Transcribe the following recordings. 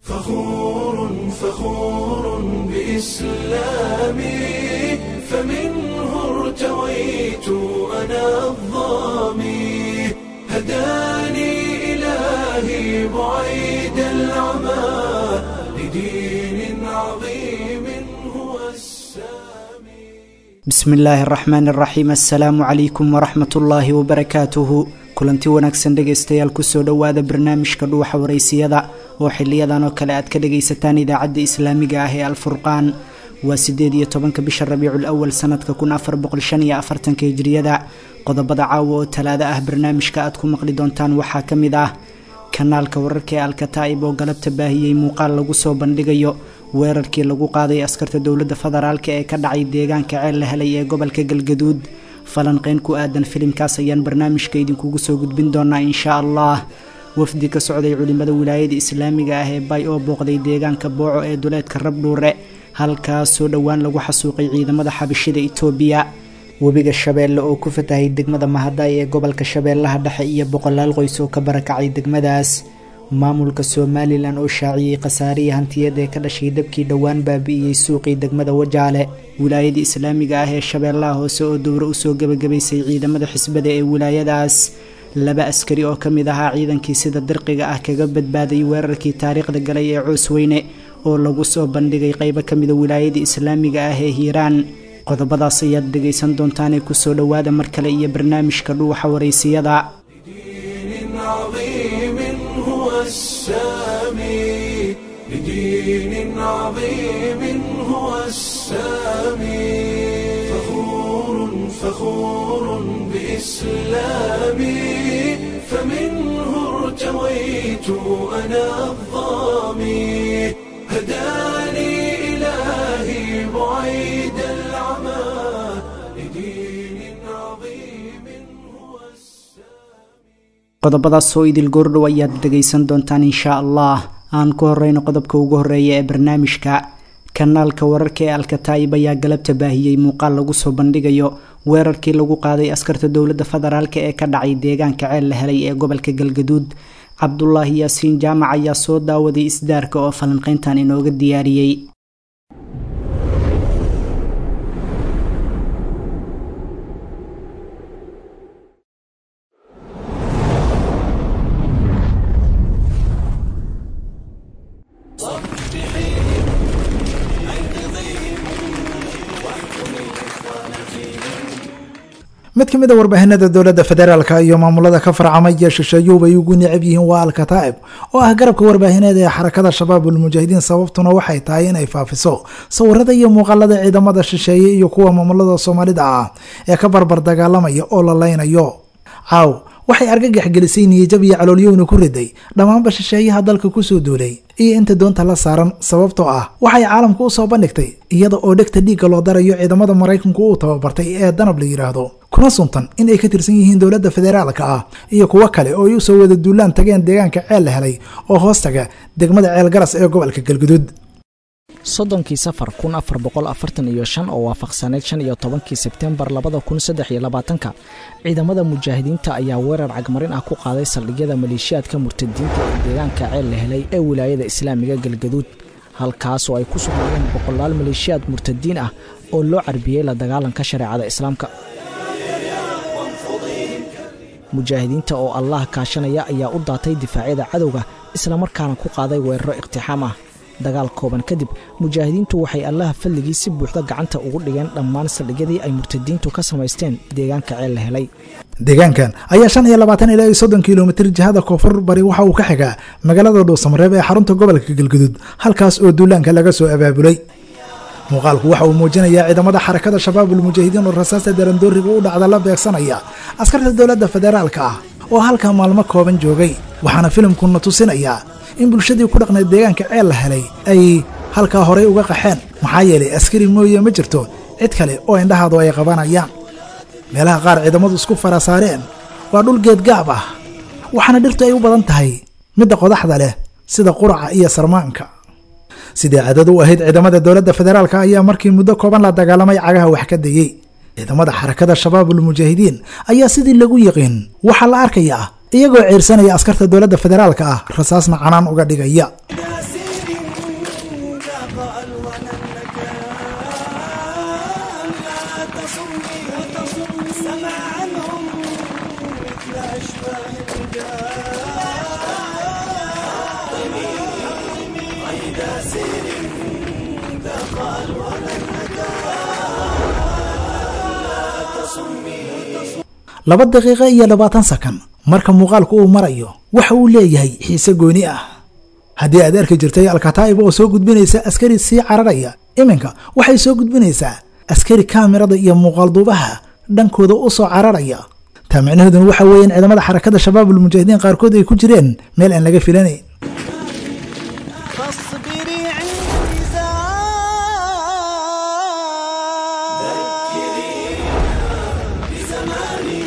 فخور فخور بإسلامي فمنه ارتويت أنا الظامي هداني إلهي بعيد العمى لدين عظيم هو السامي bismi illaahi araxmaan araxiim assalaamu calaykum waraxmat ullaahi wabarakaatuhu kulanti wanaagsan dhegaystayaal kusoo dhowaada barnaamijka dhuuxa waraysiyada oo xiliyadan oo kale aad ka dhagaysataan idaacadda islaamiga ah ee alfurqaan waa sideed iyo tobanka bisha rabiicul awal sanadka kun afar boqol shan iyo afartanka hijriyada qodobada caawa oo talaado ah barnaamijka aad ku maqli doontaan waxaa ka mid ah kanaalka wararka ee alkataa'ib oo galabta baahiyey muuqaal lagu soo bandhigayo weerarkii lagu qaaday askarta dowladda federaalk ee ka dhacay deegaanka ceel la helay ee gobolka galgaduud falanqeyn ku aadan filimkaas ayaan barnaamijka idinkugu soo gudbin doonaa insha allah wafdi ka socday culimada wilaayada islaamiga ah ee bay oo booqday deegaanka booco ee duleedka rabdhuure halkaas soo dhowaan lagu xasuuqay ciidamada xabashida itoobiya webiga shabeelle oo ku fatahay degmada mahaday ee gobolka shabeellaha dhexe iyo boqolaal qoys oo ka barakacay degmadaas maamulka somalilan oo shaaciyey khasaarihii hantiyad ee ka dhashay dabkii dhowaan baabi'iyey suuqii degmada wajaale wilaayada islaamiga ah ee shabeellaha hoose oo dowro usoo gebagabaysay ciidamada xisbada ee wilaayadaas laba askari oo ka mid ahaa ciidankii sida dirqiga ah kaga badbaaday weerarkii taariikhda galay ee coosweyne oo lagu soo bandhigay qeybo ka mida wilaayada islaamiga ah ee hiiraan qodobadaas ayaad dhegaysan doontaanee kusoo dhowaada mar kale iyo barnaamijka dhuuxa waraysiyada لدين عظيم هو السامي لدين عظيم هو السامي فخور فخور بإسلامي فمنه ارتويت أنا الظامي هداني إلهي بعيد العمى لدين عظيم هو السامي qodobadaas oo idil goordhow ayaad dhegaysan doontaan insha allah aan ku horeyno qodobka ugu horeeya ee barnaamijka kanaalka wararka ee alkataa'ib ayaa galabta baahiyey muuqaal lagu soo bandhigayo weerarkii lagu qaaday askarta dowladda federaalk ee ka dhacay deegaanka ceel la helay ee gobolka galgaduud cabdulaahi yaasiin jaamac ayaa soo daawaday isdaarka oo falanqeyntan inooga diyaariyey mid ka mid a warbaahinada dowladda federaalka iyo maamulada ka farcamay iyo shisheeyuhu bay ugu necab yihiin waa alkataa'ib oo ah garabka warbaahineed ee xarakada shabaabul mujaahidiin sababtuna waxay tahay inay faafiso sawirada iyo muuqaalada ciidamada shisheeye iyo kuwa maamulada soomaalida ah ee ka barbar dagaalamaya oo la leynayo caaw waxay argagax gelisay niyajab iyo caloolyowna ku riday dhammaanba shisheeyaha dalka kusoo duulay iyo inta doonta la saaran sababtoo ah waxay caalamka usoo bandhigtay iyada oo dhegta dhiigga loo darayo ciidamada maraykanku uu tababartay ee danab la yidhaahdo kuna suntan in ay ka tirsan yihiin dowladda federaalka ah iyo kuwo kale oo ay usoo wada duulaan tageen deegaanka ceel la helay oo hoos taga degmada ceel garas ee gobolka galguduud soddonkii safar kun afar boqol afartan iyo shan oo waafaqsaneyd shan iyo tobankii sebtembar labada kun saddex iyo labaatanka ciidamada mujaahidiinta ayaa weerar cagmarin ah ku qaaday saldhigyada maleeshiyaadka murtadiinta ee deegaanka ceel la helay ee wilaayada islaamiga galgaduud halkaas oo ay ku sugnaayeen boqolaal maleeshiyaad murtadiin ah oo loo carbiyey la dagaalanka shareecada islaamka mujaahidiinta oo allah kaashanaya ayaa u daatay difaacyada cadowga islamarkaana ku qaaday weeraro iqtixaam ah dagaal kooban kadib mujaahidiintu waxay allaha fadligii si buuxda gacanta ugu dhigeen dhammaan saldhigyadii ay murtadiintu ka samaysteen deegaanka ceel la helay deegaankan ayaa shan iyo labaatan ilaa iyo soddon kilomitir jihada koonfur bari waxa uu ka xigaa magaalada dhuusamareeb ee xarunta gobolka galguduud halkaas oo duulaanka laga soo abaabulay muuqaalku waxa uu muujinayaa ciidamada xarakada shabaabul mujaahidiin oo rasaasta darandooriga u dhacda la beegsanaya askarta dowladda federaalka ah oo halkaa maalmo kooban joogay waxaana filimkuna tusinayaa in bulshadii ku dhaqnayd deegaanka ceel la helay ay halkaa horay uga qaxeen maxaa yeelay askari mooye ma jirto cid kale oo indhahaadu ay qabanayaan meelaha qaar ciidamadu isku farasaareen waa dhul geedgaab ah waxaana dhirtu ay u badan tahay midda qodaxda leh sida quraca iyo sarmaanka sidii cadad u ahayd ciidamada dowladda federaalk ayaa markii muddo kooban la dagaalamay cagaha wax ka dayey ciidamada xarakada shabaabul mujaahidiin ayaa sidii lagu yiqiin waxaa la arkayaa iyagoo ceersanaya askarta dowladda federaalka ah rasaasna canaan uga dhigaya ياسين وتصمي سمع عنهم مثل أشباه الرجال قيد سير ثقل ولن laba daqiiqo iyo labaatan sakan marka muuqaalku uu marayo waxa uu leeyahay xiise gooni ah haddii aad arki jirtay alkataa'ib oo soo gudbinaysa askari sii cararaya iminka waxay soo gudbinaysaa askari kaamirada iyo muuqaalduubaha dhankooda u soo cararaya taa micnaheeduna waxa weeyaan ciidamada xarakada shabaabul mujaahidiin qaarkood ay ku jireen meel aan laga filanayn فاصبري عندي ذكري بزماني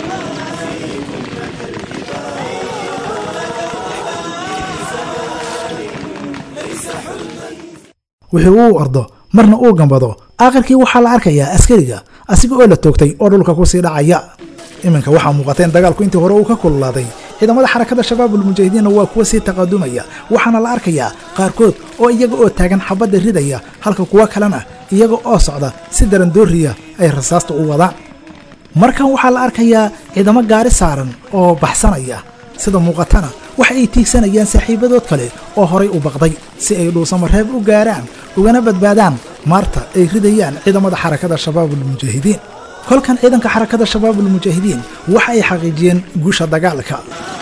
wixii uu ordo marna uu gambado aakhirkii waxaa la arkayaa askariga asiga oo la toogtay oo dhulka kusii dhacaya iminka waxaa muuqata in dagaalku intii hore uu ka kululaaday ciidamada xarakada shabaabul mujaahidiinna waa kuwa sii taqadumaya waxaana la arkayaa qaarkood oo iyaga oo taagan xabadda ridaya halka kuwo kalena iyaga oo socda si darandooriya ay rasaasta u wadaan markan waxaa la arkayaa ciidamo gaari saaran oo baxsanaya sida muuqatana waxa ay tiigsanayaan saaxiibadood kale oo horay u baqday si ay dhuusamareeb u gaaraan ugana badbaadaan maarta ay ridayaan ciidamada xarakada shabaabul mujaahidiin kolkan ciidanka xarakada shabaabul mujaahidiin waxa ay xaqiijiyeen guusha dagaalka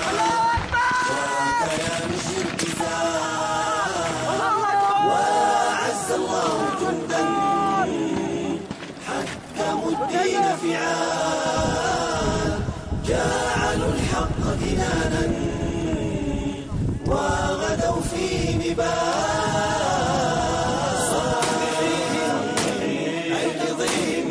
الدين فعال جعلوا الحق دينانا وغدوا في نبال صفحهم عيقظهم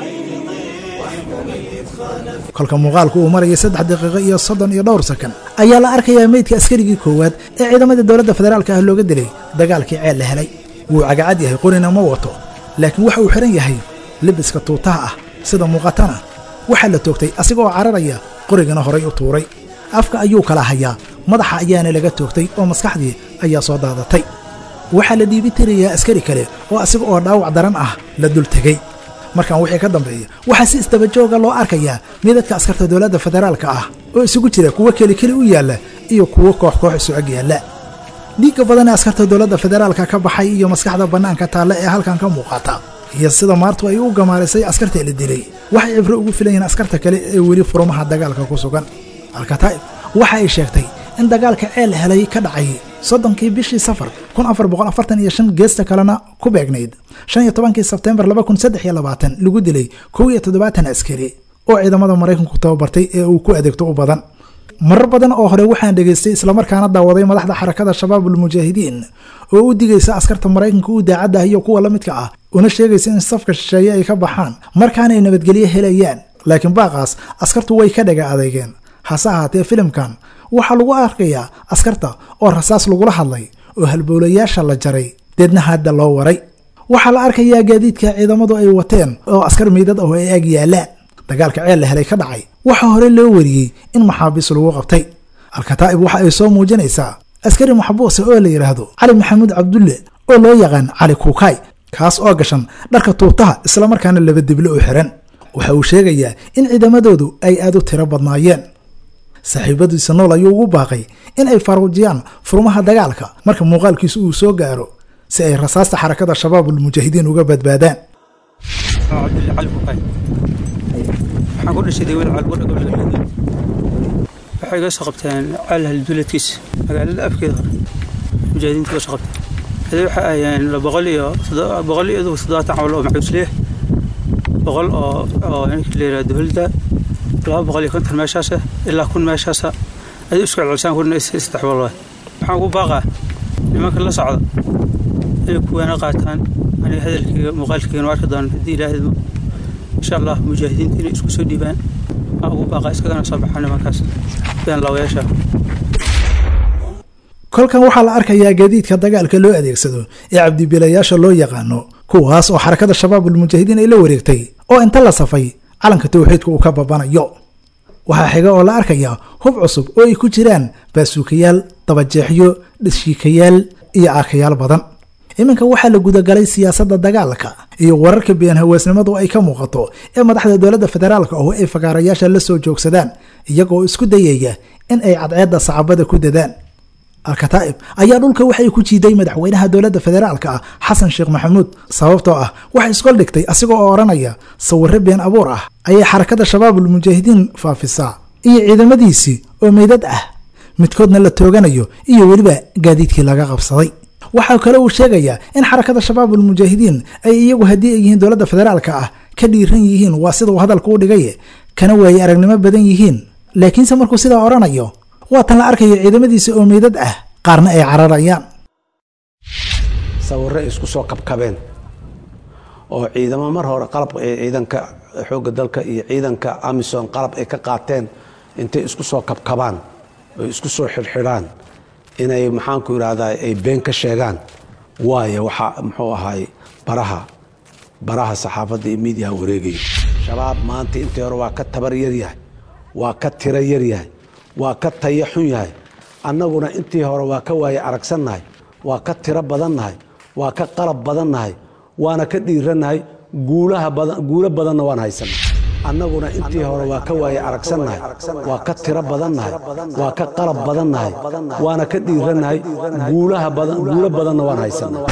واحكم الإدخال kolka muuqaalku uu maraya saddex daqiiqo iyo soddon iyo dhowr sakan ayaa la arkayaa meydka askarigii koowaad ee ciidamada dowladda federaalka ah looga dilay dagaalkii ceel la helay wuu cagacad yahay qorina ma wato laakiin waxa uu xidhan yahay libiska tuutaha ah sida muuqatana waxaa la toogtay asiga oo cararaya qorigana horay u tuuray afka ayuu kala hayaa madaxa ayaana laga toogtay oo maskaxdii ayaa soo daadatay waxaa la dhiibi tirayaa askari kale oo asiga oo dhaawac daran ah la dul tegey markan wixii ka dambeeya waxaa si isdabajooga loo arkayaa midadka askarta dowladda federaalka ah oo isugu jira kuwo keli keli u yaalla iyo kuwo koox koox isu ag yaalla dhiigga badan ee askarta dowladda federaalka ka baxay iyo maskaxda bannaanka taalla ee halkan ka muuqata iyo sida maartu ay u gamaarisay askarta la dilay waxay cibro ugu filan yihiin askarta kale ee weli furumaha dagaalka ku sugan alkataa'ib waxa ay sheegtay in dagaalka ceel helay ka dhacay soddonkii bishii safar kun afar boqol afartan iyo shan geesta kalena ku beegnayd shan iyo tobankii sebtembar laba kun saddex iyo labaatan lagu dilay kow iyo toddobaatan askari oo ciidamada maraykanku tababartay ee uu ku adeegto u badan marar badan oo hore waxaan dhegaystay islamarkaana daawaday madaxda xarakada shabaabul mujaahidiin oo u digaysa askarta maraykanka u daacadda ah iyo kuwa la midka ah una sheegaysa in safka shisheeye ay ka baxaan markaanay nabadgelyo helayaan laakiin baaqaas askartu way ka dhaga adeegeen hase ahaatee filimkan waxaa lagu arkayaa askarta oo rasaas lagula hadlay oo halbowlayaasha la jaray deedna hadda loo waray waxaa la arkayaa gaadiidka ciidamadu ay wateen oo askar miidad ah oo ay ag yaalaan dagaalka ceel la helay ka dhacay waxaa hore loo wariyey in maxaabiis lagu qabtay alkataa'ib waxa ay soo muujinaysaa askari maxbuusa oo la yidhaahdo cali maxamuud cabdulle oo loo yaqaan cali kuukaay kaas oo gashan dharka tuutaha islamarkaana laba dible u xiran waxa uu sheegayaa in ciidamadoodu ay aad u tiro badnaayeen saaxiibadiisa nool ayuu ugu baaqay in ay faaruujiyaan furmaha dagaalka marka muuqaalkiisu uu soo gaaro si ay rasaasta xarakada shabaabul mujaahidiin uga badbaadaan cabdille cali fuqay waxaan ku dhashay deewan calbudha gobolka galmudug waxay iga soo qabteen caalhal duuladkiisa magaalada afkeeda hore mujaahidiinta iga soo qabteen hadee waxay ahayeen boqol iyo boqol iyo toddobaatan cawl oo macuusliya boqol oo oo ninka la yidhaha dowladda laba boqol iyo konton meeshaasa ilaa kun meeshaasa adii isku celcelisaan kun saddex boqol waay waxaan ugu baaqaa nimanka la socda inay kuwaana qaataan aniga hadalkayga muuqaalkayga nu arki doona haddii ilaahidmo insha allah mujaahidiinta inay isku soo dhiibaan aan ugu baaqa iskagana soo baxaan nimankaas been laawayaasha kolkan waxaa la arkayaa gaadiidka dagaalka loo adeegsado ee cabdibilayaasha loo yaqaano kuwaas oo xarakada shabaabul mujaahidiin ay la wareegtay oo inta la safay calanka tawxiidka uu ka babanayo waxaa xiga oo la arkayaa hub cusub oo ay ku jiraan baasuukayaal dabajeexyo dhishiikayaal iyo aakayaal badan iminka waxaa la gudagalay siyaasadda dagaalka iyo wararka been haweesnimadu ay ka muuqato ee madaxda dowladda federaalka oo ay fagaarayaasha la soo joogsadaan iyagoo isku dayaya in ay cadceedda sacabada ku dadaan al-kataa'ib ayaa dhulka waxay ku jiiday madaxweynaha dowladda federaalka ah xasan sheekh maxamuud sababtoo ah waxay isgol dhigtay asigoo oo odhanaya sawirro been abuur ah ayay xarakada shabaabul mujaahidiin faafisaa iyo ciidamadiisii oo meydad ah midkoodna la tooganayo iyo weliba gaadiidkii laga qabsaday waxaa kale uu sheegayaa in xarakada shabaabul mujaahidiin ay iyagu haddii ay yihiin dowladda federaalka ah ka dhiiran yihiin waa sida uu hadalka u dhigaye kana waayey aragnimo badan yihiin laakiinse markuu sidaa odhanayo waa tan la arkayo ciidamadiisa oo meydad ah qaarna ay cararayaan sawirro isku soo kabkabeen oo ciidamo mar hore qalab ciidanka xoogga dalka iyo ciidanka amison qalab ay ka qaateen intay isku soo kabkabaan oo isku soo xidhxidhaan inay maxaanku idhaahdaa ay been ka sheegaan waayo waxaa muxuu ahaay baraha baraha saxaafadda iyo miidiyaha wareegaya shabaab maanta intii hore waa ka tabar yaryahay waa ka tiro yaryahay waa ka tayo xun yahay annaguna intii hore waa ka waaye aragsannahay waa ka tiro badannahay waa ka qalab badannahay waana ka dhiirannahay guulaha badan guulo badanna waan haysanay annaguna intii hore waa ka waaye aragsannahay waa ka tiro badannahay waa ka qalab badannahay waana ka dhiirannahay guulaha badan guulo badanna waan haysanay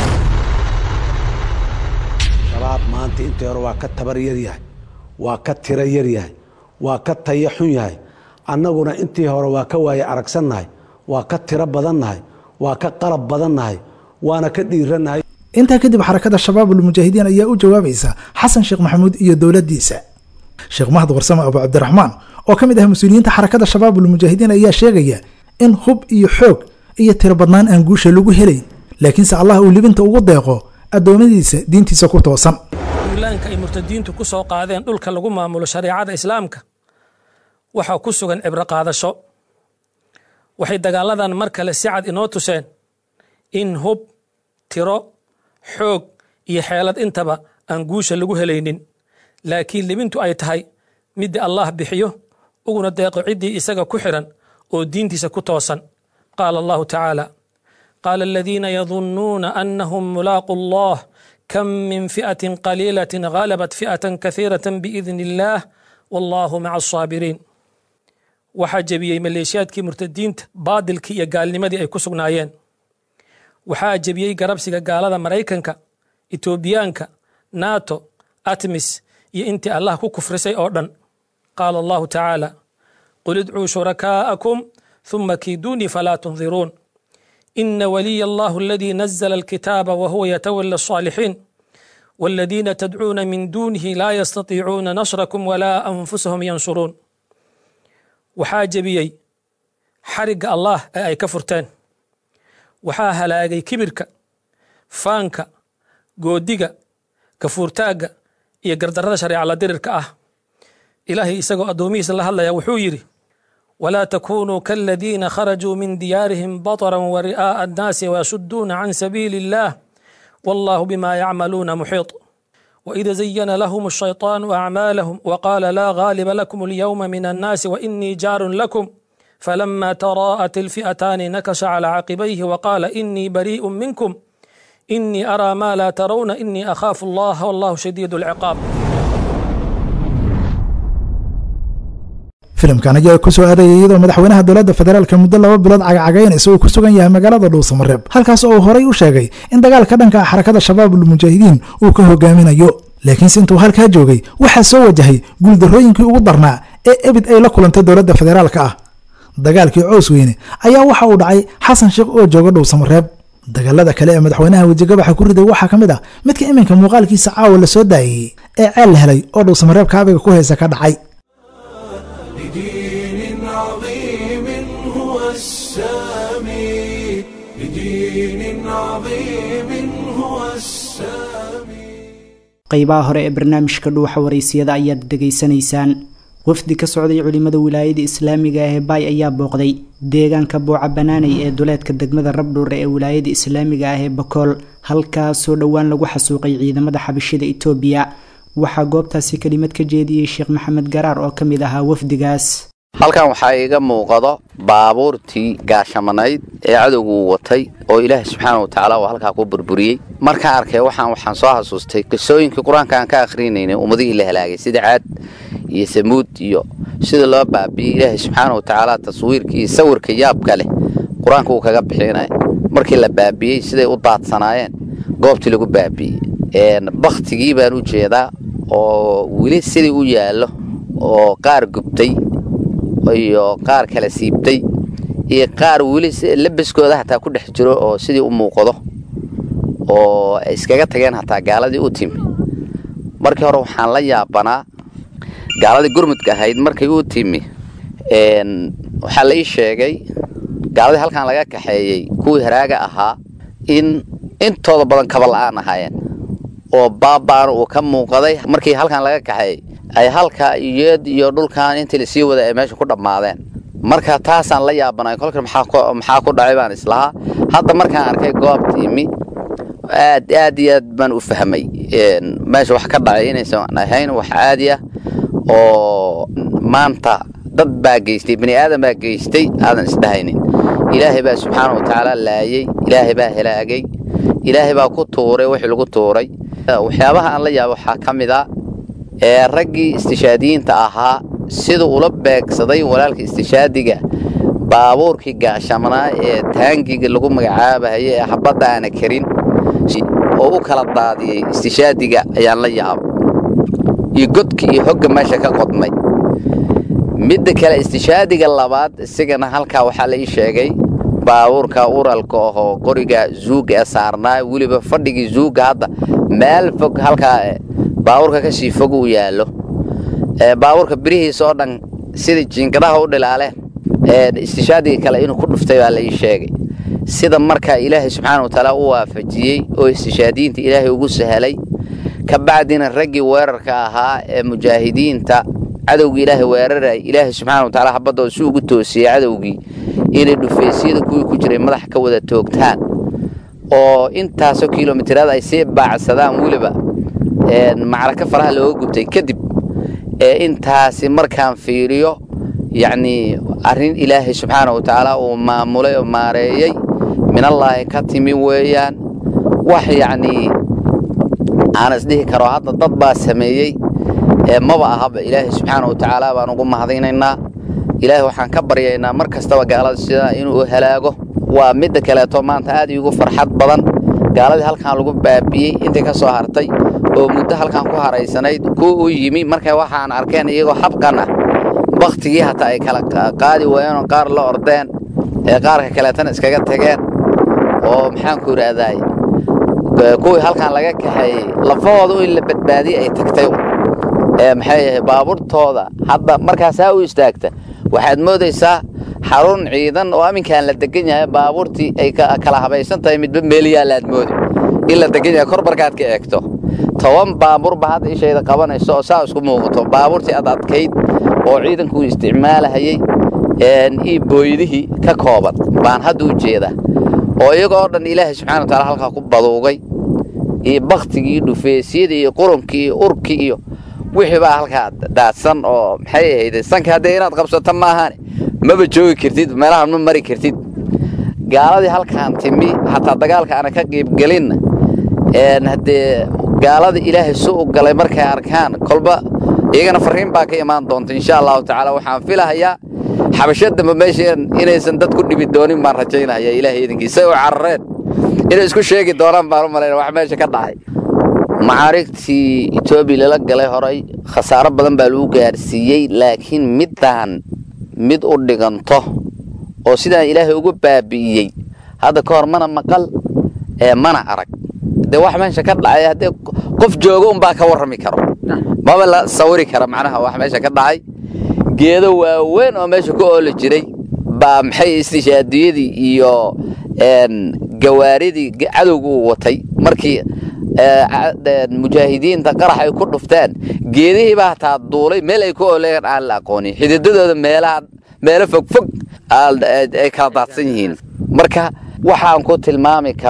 shabaab maanta intii hore waa ka tabar yaryahay waa ka tiro yaryahay waa ka tayo xun yahay annaguna intii hore waa ka waaye aragsannahay waa ka tiro badannahay waa ka qalab badannahay waana ka dhiirannahay intaa kadib xarakada shabaabul mujaahidiin ayaa u jawaabaysa xasan sheekh maxamuud iyo dowladdiisa sheekh mahad warsame abu cabdiraxmaan oo ka mid ah mas-uuliyiinta xarakada shabaabul mujaahidiin ayaa sheegaya in hub iyo xoog iyo tiro badnaan aan guusha lagu helayn laakiinse allah uu libinta ugu deeqo addoommadiisa diintiisa ku toosan duulaanka ay murtadiintu ku soo qaadeen dhulka lagu maamulo shareecada islaamka waxaa ku sugan cibro qaadasho waxay dagaaladan mar kale si cad inoo tuseen in hub tiro xoog iyo xeelad intaba aan guusha lagu helaynin laakiin libintu ay tahay midda allah bixiyo uguna deeqo ciddii isaga ku xidhan oo diintiisa ku toosan qaala allahu tacaala qaala aladiina yadunnuuna annahum mulaaqu allah kam min fi'atin qaliilatin ghalabat fi'atan kahiiratan biidni illaah wallahu maca asaabiriin waxaa jebiyey maleeshiyaadkii murtadiinta baadilkii iyo gaalnimadii ay ku sugnaayeen waxaa jebiyey garabsiga gaalada maraykanka etoobiyaanka nato atmis iyo intii allah ku kufrisay oo dhan qaala allahu tacaala qul idcuu shurakaa'akum ثuma kiiduunii falaa tundiruun ina waliya allahu aladii nazla alkitaaba wahuwa yatawala الصاalixiin والذين تدعون من دونه لا يستطيعون نصركم ولا أنفسهم ينصرون waxaa jebiyey xarigga allah ee ay ka furteen waxaa halaagay kibirka faanka goodiga kafuurtaagga iyo gardarrada shareecala dirirka ah ilaahay isagoo addoomihiisa la hadlaya wuxuu yidhi walaa takunuu kaaladiina kharajuu min diyaarihim bataran wa ri'aa'a annaasi wayasuduuna can sabiili illaah wallahu bima yacmaluuna muxiiط وإذا زين لهم الشيطان أعمالهم وقال لا غالب لكم اليوم من الناس وإني جار لكم فلما تراءت الفئتان نكش على عقبيه وقال إني بريء منكم إني أرى ما لا ترون إني أخاف الله والله شديد العقاب filimkan ayaa ku soo aadaya iyadoo madaxweynaha dowladda federaalka muddo laba bilood cagacagaynaysa uu ku sugan yahay magaalada dhuusamareeb halkaas oo uu horay u sheegay in dagaalka dhanka xarakada shabaabul mujaahidiin uu ka hogaaminayo laakiinse intuu halkaa joogay waxaa soo wajahay guuldarrooyinkii ugu darnaa ee ebid ay la kulantay dowladda federaalka ah dagaalkii coos weyne ayaa waxa uu dhacay xasan sheekh oo jooga dhuusamareeb dagaalada kale ee madaxweynaha wejigabaxa ku riday waxaa ka mid ah midka iminka muuqaalkiisa caawa la soo daayey ee ceel la helay oo dhuusamareeb kaabiga ku haysa ka dhacay لدين عظيم هو السامي لدين عظيم هو السامي qeybaha hore ee barnaamijka dhuuxa waraysiyada ayaad dhegaysanaysaan wafdi ka socday culimada wilaayada islaamiga ah ee baay ayaa booqday deegaanka booca banaanay ee duleedka degmada rabdhuure ee wilaayada islaamiga ah ee bakool halkaasoo dhowaan lagu xasuuqay ciidamada xabashida itoobiya waxaa goobtaasi kelimad ka jeediyey sheekh maxamed garaar oo ka mid ahaa wafdigaas halkan waxaa iiga muuqado baabuurtii gaashamanayd ee cadowgu watay oo ilaahay subxaana wa tacaala uu halkaa ku burburiyey markaan arkay waxaan waxaan soo xasuustay qisooyinkii qur-aanka aan ka akrinaynay ummadihii la halaagay sida caad iyo samuud iyo sida loo baabi'iyey ilaahay subxaana wa tacaala taswiirkii iyo sawirka yaabka leh qur-aanka uu kaga bixinaya markii la baabi'iyey siday u daadsanaayeen goobtii lagu baabi'iyey baktigii baan u jeedaa oo weli sidii u yaallo oo qaar gubtay iyo qaar kala siibtay iyo qaar weli labaskooda hataa ku dhex jiro oo sidii u muuqdo oo ay iskaga tageen hataa gaaladii u timi markii hore waxaan la yaabanaa gaaladii gurmudka ahayd markay u timi waxaa la ii sheegay gaaladii halkan laga kaxeeyey kuwii haraaga ahaa in intooda badan kabala-aan ahaayeen oo baabaan uu ka muuqaday markii halkan laga kaxeeyey ay halka iyeed iyo dhulkan intii lasii wada ay meesha ku dhammaadeen marka taasaan la yaabanay kolka maxaa ku dhacay baan islahaa hadda markaan arkay goobtiimi aad aad iyo aad baan u fahmay meesha wax ka dhacay inaysan ahayn wax caadi ah oo maanta dad baa geystay bani aadan baa geystay aadan isdhahaynin ilaahay baa subxaana wa tacaala laayey ilaahay baa helaagay ilaahay baa ku tuuray wixii lagu tuuray waxyaabaha aan la yaabo waxaa ka mid a ee raggii istishaadiyiinta ahaa sida ula beegsaday walaalka istishaadiga baabuurkii gaashamanaa ee taangiga lagu magacaabahaye ee habadda aana karin oo u kala daadiyey istishaadiga ayaan la yaaba iyo godka iyo hogga meesha ka qodmay midda kale istishaadiga labaad isigana halkaa waxaa la ii sheegay baabuurka uralka ahoo qoriga zuuga ee saarnaa weliba fadhigii zuuga hadda meel fog halkaa baabuurka ka sii fog uu yaallo baabuurka birihiisa oo dhan sida jiingadaha u dhilaaleen istishaadiga kale inuu ku dhuftay baa la ii sheegay sida markaa ilaahay subxaana wa tacaala u waafajiyey oo istishaadiyiinta ilaahay ugu sahalay ka bacdina raggii weerarka ahaa ee mujaahidiinta cadowgii ilaahay weeraray ilaahay subxaana wa tacaala habadooda si ugu toosiyey cadowgii inay dhufaysyada kuwii ku jiray madaxa ka wada toogtaan oo intaasoo kilomitiraad ay sii baacsadaan weliba macraka faraha looga gubtay kadib ee intaasi markaan fiiriyo yacnii arrin ilaahay subxaana wa tacaala uu maamulay oo maareeyey minallaahi ka timi weeyaan wax yacnii aan isdhihi karo hadda dad baa sameeyey ee maba ahaba ilaahay subxaana wa tacaala baan ugu mahadinaynaa ilaahay waxaan ka baryaynaa mar kastaba gaalada sidaa inuu halaago waa midda kaleeto maanta aad iigu farxad badan gaaladii halkan lagu baabi'iyey intii ka soo hartay oo muddo halkan ku haraysanayd kuwa u yimi markay waxaan arkeen iyagoo habqan ah baktigii hataa ay kala qaadi waayeen oo qaar la ordeen ee qaarka kaleetana iskaga tageen oo maxaanku idhaahdaay kuwii halkan laga kaxeeyey lafahooda in la badbaadiyey ay tagtay ee maxay ahay baabuurtooda hadda markaasaa u istaagta waxaad moodaysaa xarun ciidan oo aminkaan la degan yahay baabuurtii ay kala habaysan tahay midba meeliyaalaad moodi in la degan yahay kor markaad ka eegto toban baabuurba hadda ishayda qabanayso oo saa isku muuqato baabuurtii ad adkayd oo ciidankuu isticmaalahayey io booydihii ka kooban baan hadda u jeedaa oo iyagoo dhan ilaahay subxana wa taala halkaa ku baduugay iyo baktigii dhufeesyadii iyo qurunkii iyo urkii iyo wixii baa halkaa daadsan oo maxay ahayde sanka haddee inaad qabsato maahaane maba joogi kartid meelahan ma mari kartid gaaladii halkaan timi hataa dagaalka aana ka qiibgelinna haddee gaalada ilaahay su u galay markay arkaan kolba iyagana fariin baa ka imaan doonta insha allahu tacaala waxaan filahayaa xabasho dambe meeshan inaysan dad ku dhibi doonin baan rajaynaya ilaahay idinkiisa u carareen inay isku sheegi doonaan baan u malayna wax meesha ka dhacay macaarigtii etoobiya lala galay horay khasaaro badan baa lagu gaarsiiyey laakiin middaan mid u dhiganto oo sidaan ilaahay ugu baabi'iyey hadda ka hor mana maqal ee mana arag dee wax meesha ka dhacay haddee qof jooga unbaa ka warrami karo maba la sawiri kara macnaha wax meesha ka dhacay geedo waaweyn oo meesha ku ooli jiray baa maxay istishaadiyadii iyo gawaaridii cadowga uu watay markii mujaahidiinta qarax ay ku dhufteen geedihii baa hataa duulay meel ay ku ooleen aan la aqoonin xididadooda meelaha meelo fogfog ay kala daadsan yihiin marka waxaan ku tilmaami karo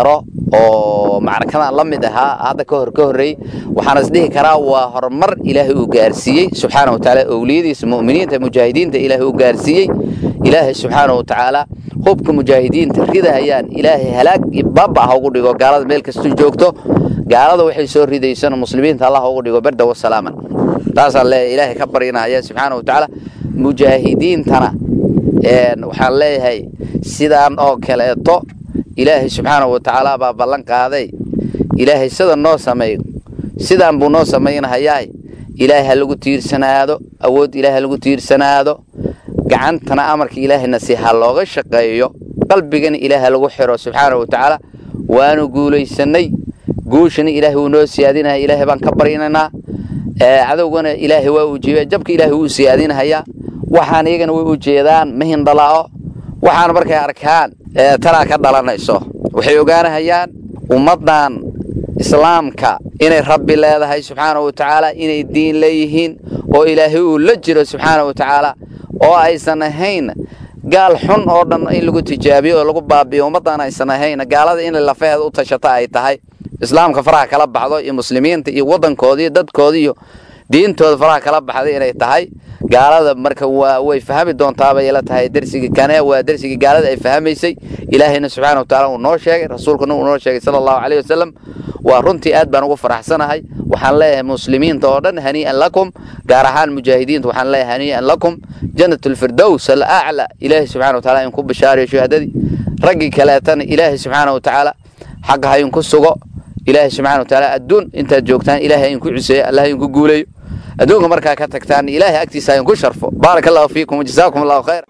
oo macrakadan la mid ahaa hadda ka hor ka horreeyey waxaan isdhihi karaa waa horumar ilaahay uu gaarsiiyey subxaana wa tacaala owliyadiisa mu'miniinta mujaahidiinta ilaahay uu gaarsiiyey ilaahay subxaana wa tacaala hubka mujaahidiinta ridahayaan ilaahay halaag iyo baaba ha ugu dhigo gaalada meel kastuu joogto gaalada waxay soo ridaysana muslimiinta allah ugu dhigo berda wasalaaman taasaan leeyahay ilaahay ka baryinaya subxaana wa tacaala mujaahidiintana waxaan leeyahay sidaan oo kaleeto ilaahay subxaana wa tacaala baa ballan qaaday ilaahay sida noo sameeyo sidaan buu noo samaynahayaa ilaahay ha lagu tiirsanaado awood ilaahay ha lagu tiirsanaado gacantana amarka ilaahayna si ha looga shaqeeyo qalbigana ilaahay ha lagu xiro subxaana wa tacaala waanu guulaysanay guushana ilaahay wuu noo siyaadinaya ilaahay baan ka barinaynaa cadowgana ilaahay waa uu jiiba jabka ilaahay wuu siyaadinahayaa waxaan iyagana way u jeedaan mahindhala'o waxaan markay arkaan talaa ka dhalanayso waxay ogaanahayaan ummaddan islaamka inay rabbi leedahay subxaana wa tacaala inay diin leeyihiin oo ilaahay uu la jiro subxaana wa tacaala oo aysan ahayn gaal xun oo dhan in lagu tijaabiyo oo lagu baabiyo ummaddan aysan ahayn gaalada inay lafaheeda u tashata ay tahay islaamka faraha kala baxdo iyo muslimiinta iyo waddankooda iyo dadkooda iyo diintooda faraha kala baxday inay tahay gaalada marka waa way fahmi doontaabay ila tahay dersigii kane waa dersigii gaalada ay fahmaysay ilaahayna subxaana wa tacaala uu noo sheegay rasuulkuna uu noo sheegay sala allahu caleyhi wasalam waa runtii aad baan ugu faraxsanahay waxaan leeyahay muslimiinta oo dhan hanii'an lakum gaar ahaan mujaahidiinta waxaan leeyahay hanii'an lakum jannat alfirdows alacla ilaahay subxana wa taala in ku bishaariyo shuhadadii raggii kaleetana ilaahay subxaana wa tacaala xaqa ha inku sugo ilaahay subxana wa tacaala adduun intaad joogtaan ilaahay inku ciseeyo allah inku guuleeyo adduunka markaa ka tagtaan ilaahay agtiisa ha inku sharfo baaraka allahu fiikum wajazaakum allahu khayr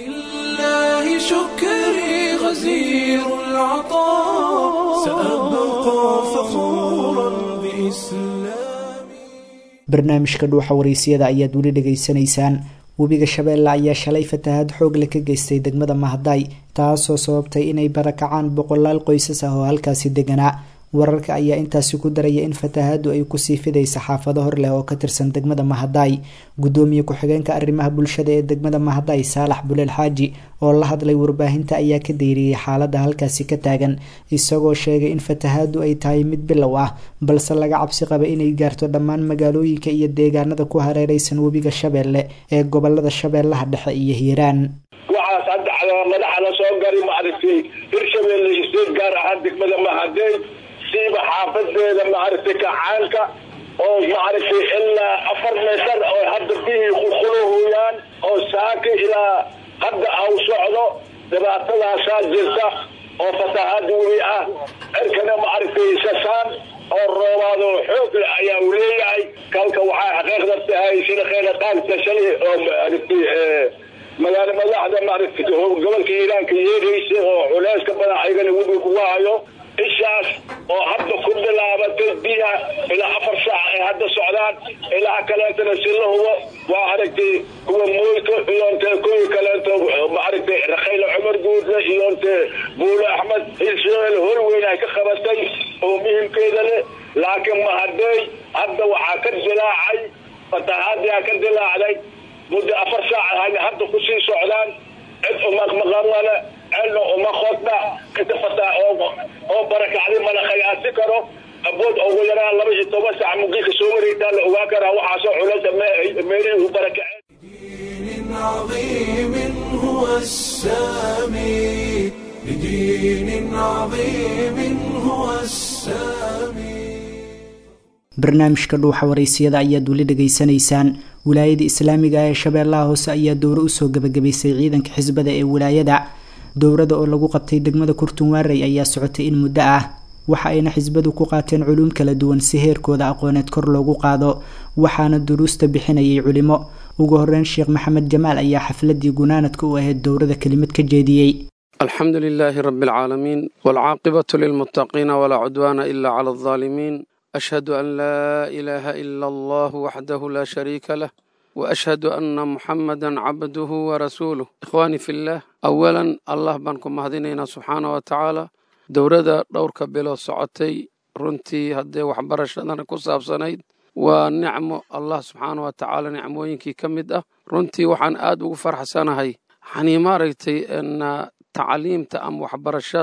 فلله شكري غزير العطاء سأبقى فخورا بإسلامي barnaamijka dhuuxa waraysiyada ayaad weli dhegaysanaysaan webiga shabeelle ayaa shalay fatahaad xoog leh ka geystay degmada mahadaay taasoo sababtay inay barakacaan boqolaal qoysas ah oo halkaasi deganaa wararka ayaa intaasi ku daraya in fatahaadu ay kusii fidaysa xaafado hor leh oo ka tirsan degmada mahadaay gudoomiye ku-xigeenka arrimaha bulshada ee degmada mahadaay saalax buleel xaaji oo la hadlay warbaahinta ayaa ka dayriyey xaalada halkaasi ka taagan isagoo sheegay in fatahaadu ay tahay mid bilow ah balse laga cabsi qaba inay gaarto dhammaan magaalooyinka iyo deegaanada ku hareereysan webiga shabeelle ee gobolada shabeellaha dhexe iyo hiiraan waxaas hadda madaxana soo gari maaragtay hirshabeelle isteed gaar ahaan degmada mahadey siiba xaafadeeda maaragtay kacaanka oo maaragtay ilaa afar meetar oo hadda bihii kukhuluhuyaan oo saaki ilaa hadda aw socdo dhibaatadaasaa jirta oo fatahaad webi ah cirkana maaragtay sasaan oo roobaado xoog leh ayaa uu leeyahay kalka waxaa xaqiiqda tahay sida kheyra qaagta shalay oo maaragtay magaalo madaxda maaragtay gobolka iiraanka yeeraysa oo culeyska badan ayagana webi kuga hayo ishaas oo hadda ku bilaabatay biya ilaa afar saac ay hadda socdaan ilaa kaleetana si la hubo waa aragtay kuwa mooyka iyonte kuwii kaleeto maaragtay rakhayle cumar guudle iyonte buule axmed israel hor weyn ay ka qabatay oo muhimkeeda leh laakiin mahadey hadda waxaa ka dilaacay fatahaadiyaa ka dilaacday muddo afar saac hayna hadda kusii socdaan cid umaqmaqanale celna uma qodna inta fataa oo barakacday mana khayaasi karo abood ugu yaraan laba iyo toban saac mugiilka soo wareegtaa la ogaan karaa waxaasoo culeysa meelihii u barakaceen دين عظيم هو السامي لدين عظيم هو السامي barnaamijka dhuuxa waraysiyada ayaad weli dhegaysanaysaan wilaayada islaamiga ee shabeellaha hoose ayaa dowro usoo gabagabaysay ciidanka xisbada ee wilaayada dowrada oo lagu qabtay degmada kurtunwaarey ayaa socotay in muddo ah waxa ayna xisbadu ku qaateen culuum kala duwan si heerkooda aqooneed kor loogu qaado waxaana duruusta bixinayay culimo ugu horeyn sheekh maxamed jamaal ayaa xafladii gunaanadka u ahayd dowrada kelimad ka jeediyey الحمد لله رب العالمين والعاقبة للمتقين ولا عدوان إلا على الظالمين أشهد أن لا إله إلا الله وحده لا شريك له وأشهد أن محمدا عبده ورسوله إخواني في الله أولا الله بانكم مهدينينا سبحانه وتعالى دورada dhowrka bilood socotay runtii haddee waxbarashadana ku saabsanayd waa nicmo allah subxaana wa tacaala nicmooyinkii ka mid ah runtii waxaan aad ugu farxsanahay xanii maaragtay tacliimta ama waxbarashada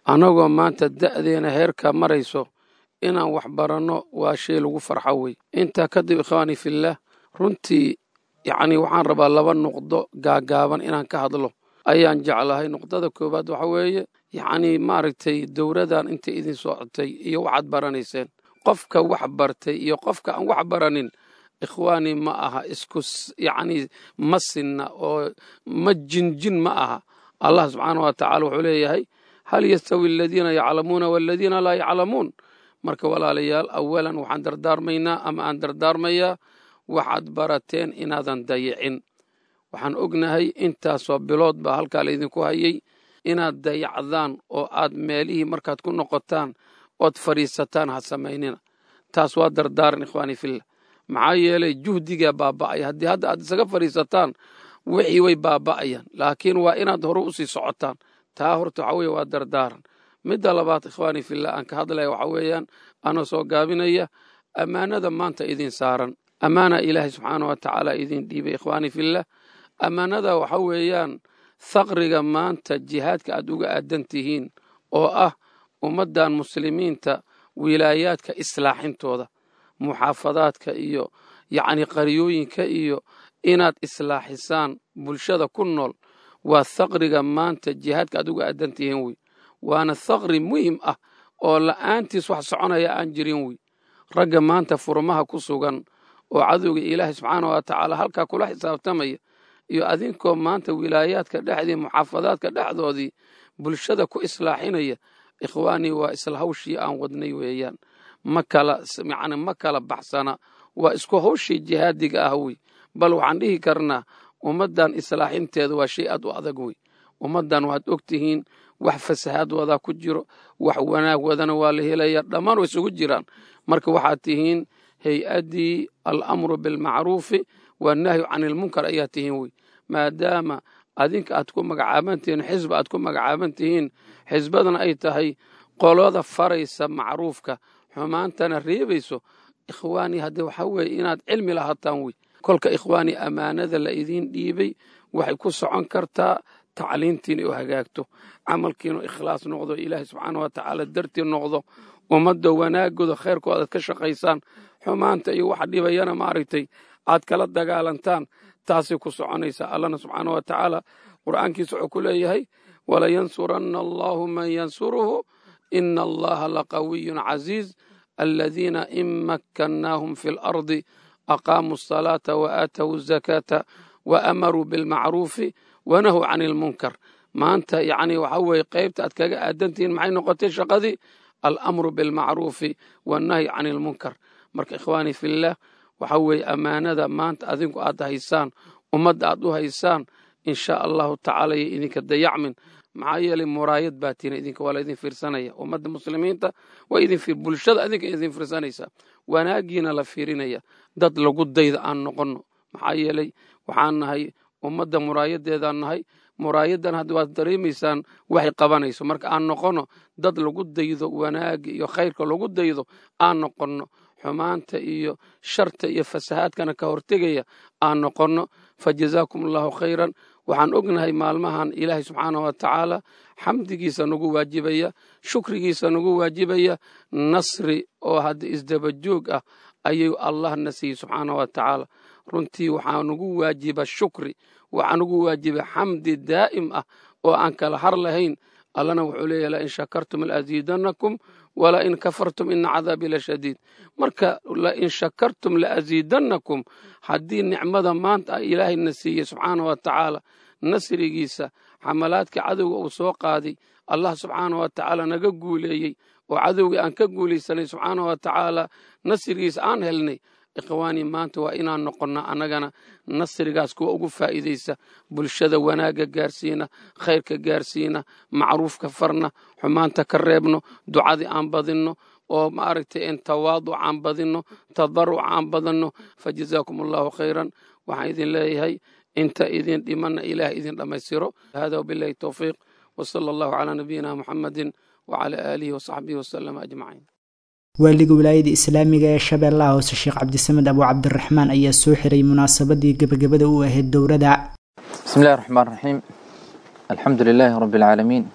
annagoo maanta da'deena heerka marayso inaan wax baranno waa shay lagu farxo wey intaa kadib ikhwaani fillaah runtii yacni waxaan rabaa laba nuqdo gaagaaban inaan ka hadlo ayaan jeclahay nuqdada koowaad waxa weeye yacni maaragtay dowladan intay idin socotay iyo waxaad baranayseen qofka wax bartay iyo qofka aan wax baranin ikhwaani ma aha isku yacni ma sinna oo ma jinjin ma aha allah subxaana wa tacala wuxuu leeyahay hal yastawi aladiina yaclamuuna waladiina laa yaclamuun marka walaalayaal awalan waxaan dardaarmaynaa ama aan dardaarmayaa waxaad barateen inaadan dayicin waxaan ognahay intaasoo bilood baa halkaa laydinku hayay inaad dayacdaan oo aad meelihii markaad ku noqotaan ood fadhiisataan ha samaynina taas waa dardaaran ikhwaani fillah maxaa yeelay juhdigaa baaba'aya haddii hadda aad isaga fadhiisataan wixii way baaba'ayaan laakiin waa inaad hore u sii socotaan taa horta waxa weeye waa dardaaran midda labaad ikhwaani fillah aan ka hadlaya waxa weeyaan anoo soo gaabinaya ammaanada maanta idin saaran ammaana ilaahay subxaana wa tacaala idin dhiibay ikhwaani fillah ammaanada waxa weeyaan thaqriga maanta jihaadka aad uga aadan tihiin oo ah ummaddan muslimiinta wilaayaadka islaaxintooda muxaafadaadka iyo yacni qaryooyinka iyo inaad islaaxisaan bulshada ku nool waa thaqriga maanta jihaadka aad uga aadan tihiin wey waana thaqri muhim ah oo la'aantiis wax soconaya aan jirin wey ragga maanta furmaha ku sugan oo cadowga ilaahay subxaana wa tacaala halkaa kula xisaabtamaya iyo adinkoo maanta wilaayaadka dhexdii muxaafadaadka dhexdoodii bulshada ku islaaxinaya ikhwaanii waa isla hawshii aan wadnay weeyaan ma kala yacni ma kala baxsana waa isku hawshii jihaadiga ah wey bal waxaan dhihi karnaa ummaddan islaaxinteeda waa shay aad u adag wey ummaddan waxaad og tihiin wax fasahaad wadaa ku jiro wax wanaag wadana waa la helaya dhammaan way isugu jiraan marka waxaad tihiin hay-addii alamru bilmacruufi wannahyu can ilmunkar ayaa tihiin wey maadaama adinka aad ku magacaaban tihiin xisba aad ku magacaaban tihiin xisbadana ay tahay qolada faraysa macruufka xumaantana reebayso ikhwaanii haddee waxaa weeye inaad cilmi lahaataan wey kolka ikhwaanii ammaanada la idiin dhiibay waxay ku socon kartaa tacliintiina u hagaagto camalkiinu ikhlaas noqdo ilaahay subxaana wa tacaala dartii noqdo ummadda wanaagooda khayrkooda aad ka shaqaysaan xumaanta iyo waxa dhibayana maaragtay aad kala dagaalantaan taasay ku soconaysaa allana subxaana wa tacaala qur'aankiisa wuxuu ku leeyahay walayansuranna allahu man yansuruhu ina allaha laqawiyun casiiz aladiina in makkannaahum fi lardi aqaamuu asalaata wa aatawu azakaata wa amaruu bilmacruufi wanahuu can ilmunkar maanta yacni waxa weeye qaybta aad kaga aadantihiin maxay noqotay shaqadii alamru bilmacruufi wannahyi can ilmunkar marka ikhwaanii fillaah waxa weeye ammaanada maanta adinku aad haysaan ummadda aad u haysaan insha allahu tacaala yo idinka dayacmin maxaa yeelay muraayad baa tiina idinka waa la idin fiirsanaya ummadda muslimiinta waa idin bulshada idinka idin fiirsanaysaa wanaagiina la fiirinaya dad lagu dayda aan noqonno maxaa yeelay waxaan nahay ummadda muraayadeedaan nahay muraayadan hadda waad dareemaysaan waxay qabanayso marka aan noqonno dad lagu daydo wanaagga iyo khayrka lagu daydo aan noqonno xumaanta iyo sharta iyo fasahaadkana ka hortegaya aan noqonno fa jazaakum allahu khayran waxaan ognahay maalmahan ilaahay subxaanah wa tacaala xamdigiisa nagu waajibaya shukrigiisa nagu waajibaya nasri oo hadda isdabajoog ah ayuu allah na siiyey subxaanah wa tacaala runtii waxaa nagu waajiba shukri waxaa nagu waajiba xamdi daa'im ah oo aan kala har lahayn allana wuxuu leeyahy lain shakartum laaziidannakum walain kafartum ina cadaabii la shadiid marka lain shakartum laaziidannakum haddii nicmada maanta ilaahayna siiyey subxaana wa tacaala nasrigiisa xamalaadka cadowga uu soo qaaday allah subxaana wa tacaala naga guuleeyey oo cadowgii aan ka guulaysanay subxaana wa tacaala nasrigiisa aan helnay ikhwaanii maanta waa inaan noqonnaa annagana nasrigaas kuwa ugu faa'iidaysa bulshada wanaagga gaarsiina khayrka gaarsiina macruufka farna xumaanta ka reebno ducadii aan badinno oo maaragtay in tawaaduc aan badinno tadaruc aan badanno fa jazaakum allahu khayran waxaan idin leeyahay inta idin dhimanna ilaah idin dhammaystiro hada wabilahi towfiiq wasala allahu calaa nabiyina muxammadin wacala aalihi wasaxbihi wasalama ajmaciin waaliga wilaayada islaamiga ee shabeellaha hoose sheekh cabdisamed abu cabdiraxmaan ayaa soo xiray munaasabadii gebagabada u ahayd dowrada بسم الله الرحمن الرحيم الحمد لله رب العالمين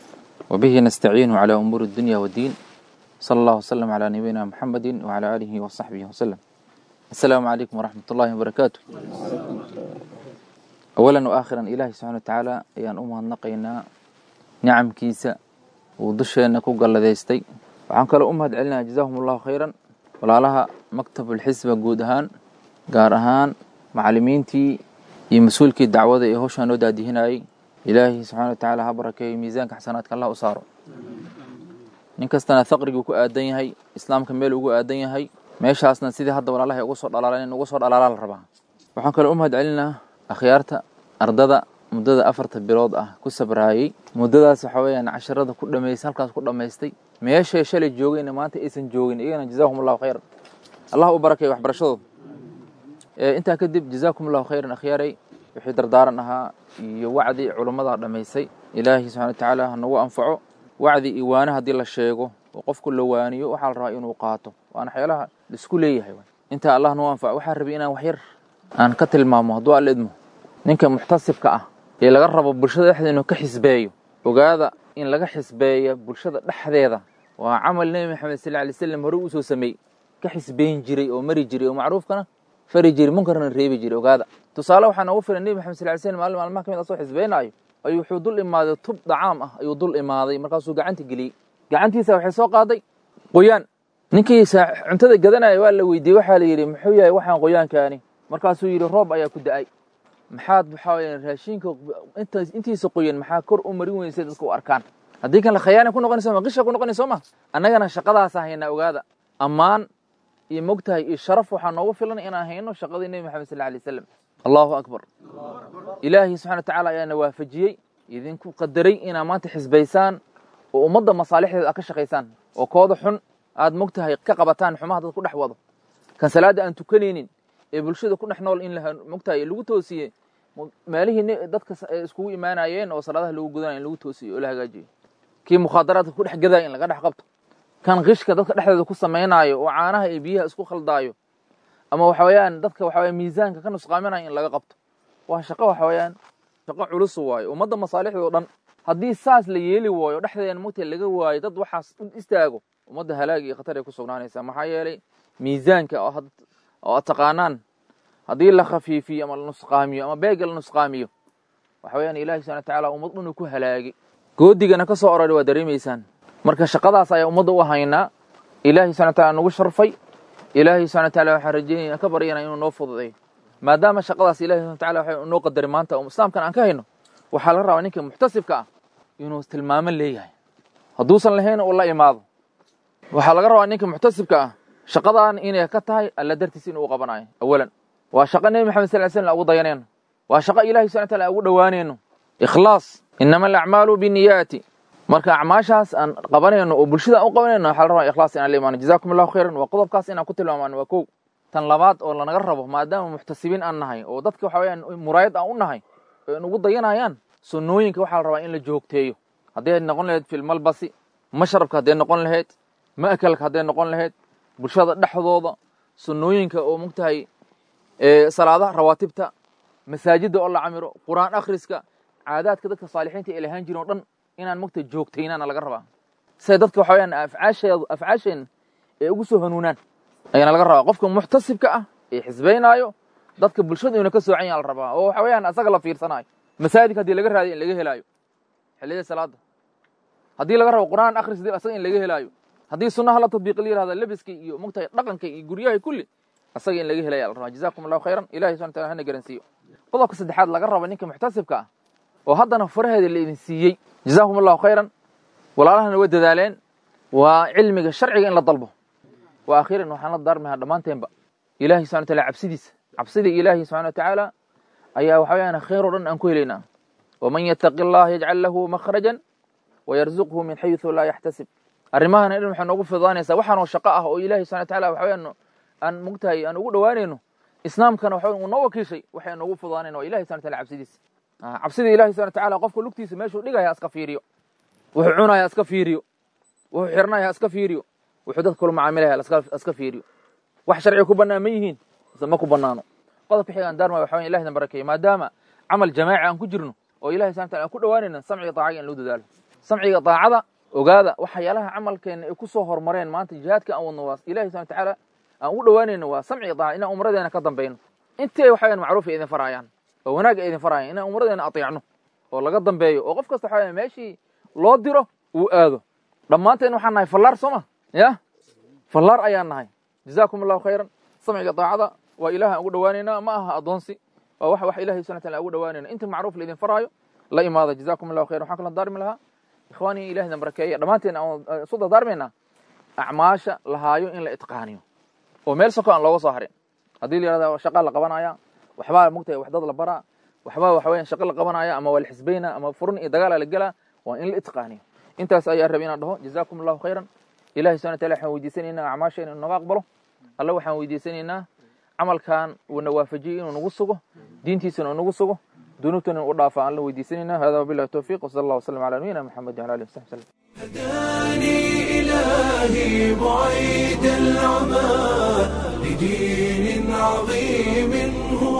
وبه نستعين على أمور الدنيا والدين صلى الله وسلم على نبينا محمد وعلى آله وصحبه وسلم السلام عليكم ورحمة الله وبركاته أولا وآخرا إلهي سبحانه وتعالى أيان أمها النقينا نعم كيسا ودشينا كوغا لديستي وعن كلا أمها دعلنا جزاهم الله خيرا ولا لها مكتب الحسبة قودهان قارهان معلمينتي يمسؤولكي الدعوة إيه هوشان ودادي هناي ilaahay subxaana wa tacaala ha barakeeyo miisaanka xasanaadka allah u saaro nin kastana faqrigu ku aadan yahay islaamka meel ugu aadan yahay meeshaasna sidii hadda walaalahay ugu soo dhalaalan in ugu soo dhalaalaa la rabaa waxaan kaloo u mahad celinaa akhyaarta ardada muddada afarta bilood ah ku sabraayey muddadaas waxa weeyaan casharada ku dhamaystay halkaas ku dhammaystay meeshay shalay joogayna maanta aysan joogin iyagana jazaahum allahu khayran allah u barakeeyo waxbarashadooda intaa kadib jazaakum allahu khayran akhyaaray wixii dardaaran ahaa iyo wacdi culummada dhammaysay ilaahay subxana wa tacaala ha nagu anfaco wacdi iyo waane haddii la sheego oo qofku la waaniyo waxaa la rabaa inuu qaato waana waxyaalaha laisku leeyahay intaa allah nagu anfaco waxaa rabay inaan waxyar aan ka tilmaamo hadduu alla idmo ninka muxtasibka ah ee laga rabo bulshada dhexdeeda inuu ka xisbeeyo ogaada in laga xisbeeya bulshada dhexdeeda waa camal nebi maxamed sal alay slam hore usoo sameeyey ka xisbeyn jiray oo mari jiray oo macruufkana fari jiray munkarna reebi jiray ogaada tusaale waxaa noogu filan nebi maxamed sal ly slm maalin maalmaha ka mid asoo xisbeynaayo ayuu wuxuu dul imaaday tub dacaam ah ayuu dul imaaday markaasuu gacanta geliyey gacantiisa waxay soo qaaday qoyaan ninkii cuntada gadanaya waa la weydiiyey waxaa la yidhi muxuu yahay waxaan qoyaankaani markaasuu yidhi roob ayaa ku da-ay maxaad waxaa weya raashinka intiisa qoyan maxaa kor u marin weysay dadka u arkaan haddii kan la khayaana ku noqonayso ma qisha ku noqonayso ma annagana shaqadaasa haynaa ogaada ammaan iyo mogtahay iyo sharaf waxaa noogu filan inaan hayno shaqadii nebi maxamed sal alay slam allahu akbar ilaahay subxana wa tacaala ayaana waafajiyey idinku qadaray inaad maanta xisbaysaan oo ummadda masaalixdeeda aad ka shaqaysaan oo kooda xun aad mogtahay ka qabataan xumaha dad ku dhex wado kan salaadda aan tukanaynin ee bulshada ku dhex nool in mogtahay lagu toosiyey meelihii dadka iskugu imaanayeen oo salaadaha lagu gudanaya in lagu toosiyo oo la hagaajiyo kii mukhaadaraadka ku dhex gadaya in laga dhex qabto kan qishka dadka dhexdeeda ku samaynaayo oo caanaha iyo biyaha isku khaldaayo ama waxa weeyaan dadka waxa weya miisaanka ka nusqaaminayo in laga qabto waa shaqo waxa weeyaan shaqo culus waayo ummadda masaalixdoo dhan haddii saas la yeeli waayo dhexdeeda mugta laga waayo dad waxaas u istaago ummadda halaag iyo khatar ay ku sugnaanaysaa maxaa yeelay miisaanka oo aad taqaanaan haddii la khafiifiyo ama la nusqaamiyo ama beega la nusqaamiyo waxa weeyaan ilahi subxana wa tacaala ummad dhan uu ku halaagay goodigana ka soo orari waa dareemaysaan marka shaqadaas ayaa ummadda u haynaa ilaahay subxana wa taala nagu sharfay ilaahay subxana wa taala waxaan rajeynaya ka baryana inuu noo fududeeyo maadaama shaqadaas ilahi subxana wa taala waxa noo qadaray maanta oo islaamkan aan ka hayno waxaa laga rabaa ninka muxtasibka ah inuu tilmaamo leeyahay hadduusan lahayn uu la imaado waxaa laga rabaa ninka muxtasibka ah shaqadan inay ka tahay alla dartiis inuu qabanayo awalan waa shaqo nebi maxamed sal ly slam ugu dayanayno waa shaqo ilahi subxana wa taala ugu dhowaanayno ikhlaas inama alacmaalu biniyaati marka acmaashaas aan qabanayno oo bulshada aan u qabanayno waxaa la rabaa ikhlaas inaan la imaano jazakum allahu khayran waa qodobkaas inaan ku tilmaamano waa kow tan labaad oo lanaga rabo maadaama muxtasibiin aan nahay oo dadka waxa weyaan muraayad aan u nahay oo in ugu dayanayaan sunnooyinka waxaa la rabaa in la joogteeyo hadday noqon lahayd filmalbasi mashrabka hadday noqon lahayd ma'kalka hadday noqon lahayd bulshada dhexdooda sunnooyinka oo mogtahay salaadaha rawaatibta masaajidda oo la camiro qur'aan akhriska caadaadka dadka saalixiinta ay lahaan jirin o dhan inaan mogta joogtaynaana laga rabaa siday dadka waxa weyaan afcaasheedu afcaasheen ee ugu soo hanuunaan ayaana laga rabaa qofka muxtasibka ah ee xisbaynaayo dadka bulshada inuu ka soocan yaha la rabaa oo waxa weyaan asaga la fiirsanaayo masaajidka haddii laga raadiyo in laga helaayo xilliyada salaada haddii laga rabo qur'aan akhris asaga in laga helaayo haddii sunnaha la tadbiiq la yirahda lebiska iyo mogtahay dhaqanka iyo guryaha kulli asaga in laga helaya la rabaa jazakum allahu khayran ilahi subxana wataala hana garansiiyo qodobka saddexaad laga rabo ninka muxtasibka ah oo haddana faraheeda la idin siiyey jazakum allahu khayran walaalahana way dadaaleen waa cilmiga sharciga in la dalbo wa akhiran waxaan la daarmahaa dhammaanteenba ilahi subxana wataala cabsidiisa cabsida ilaahi subxana watacaala ayaa waxa weyaan khayr o dhan aan ku helaynaa waman yataqi allah yajcal lahu makhrajan wayarzuqhu min xayثu laa yaxtasib arrimahana dhan waxay noogu fududaanaysaa waxaanoo shaqo ah oo ilahi subxana wataala waxa weyaan aan mogtahay aan ugu dhowaanayno islaamkana waxa uu noo wakiishay waxay noogu fududaanayn waa ilahi subxana wataala cabsidiisa cabsida ilahi subxana wataala qofka lugtiisa meeshuu dhigaya iska fiiriyo wuxuu cunaya iska fiiriyo wuxuu xirnaya iska fiiriyo wuxuu dadka kula macaamilaya iska fiiriyo wax sharciga ku bannaan ma yihiin mise ma ku bannaano qodobka xiga aan daarmaya waxa weyan ilahi dan barakeeyo maadaama camal jamaaci aan ku jirno oo ilahi subxana wataala aan ku dhowaanayna samciga taacaga in loo dadaalo samciga daacada ogaada waxyaalaha camalkeena ay ku soo hormareen maanta jihaadka aan wadno waa ilahi subana watacaala aan ugu dhowaanayno waa samciga daaca inaan umradeena ka dambayno intay waxaweyan macruuf ay idin farayaan oo wanaag ay idin farayaan inaan umradeena ateecno oo laga dambeeyo oo qof kasta waxaa meeshii loo diro uu aado dhammaanteen waxaan nahay fallaar soo ma ya fallaar ayaan nahay jazaakum allahu khayran samciga daacada waa ilaah aan ugu dhowaanaynaa ma aha addoonsi waa wax wax ilahi subana wataala ugu dhowaanayna inta macruuf laidin faraayo la imaada jazaakum allahu khayran waxaan kala daarmi lahaa ikhwaanii ilahina barakeeya dhammaanteen aan isu dardaarmaynaa acmaasha lahaayo in la itqaaniyo oo meel soko aan looga soo harin haddii la yihahda shaqa la qabanaya waxbaa mugtahay wax dad la baraa waxbaa waxa weyan shaqo la qabanaya ama waa la xisbayna ama furun iyo dagaala la gelaa waa in la itqaaniyo intaas ayaa rabay inaan dhaho jazaakum allahu khayran ilahi subana wataala waxaan weydiisanaynaa acmaasheena inuu naga aqbalo alle waxaan weydiisanaynaa camalkan uuna waafajiyey inuu nagu sugo diintiisana uu nagu sugo dunuubtana u dhaafa aan la weydiisanayna hada wabillahi towfiq wasala allah wasalam ala nabiyina maxamed wala alihi wasaxbi sallam هداني إلهي بعيد العمى لدين عظيم هو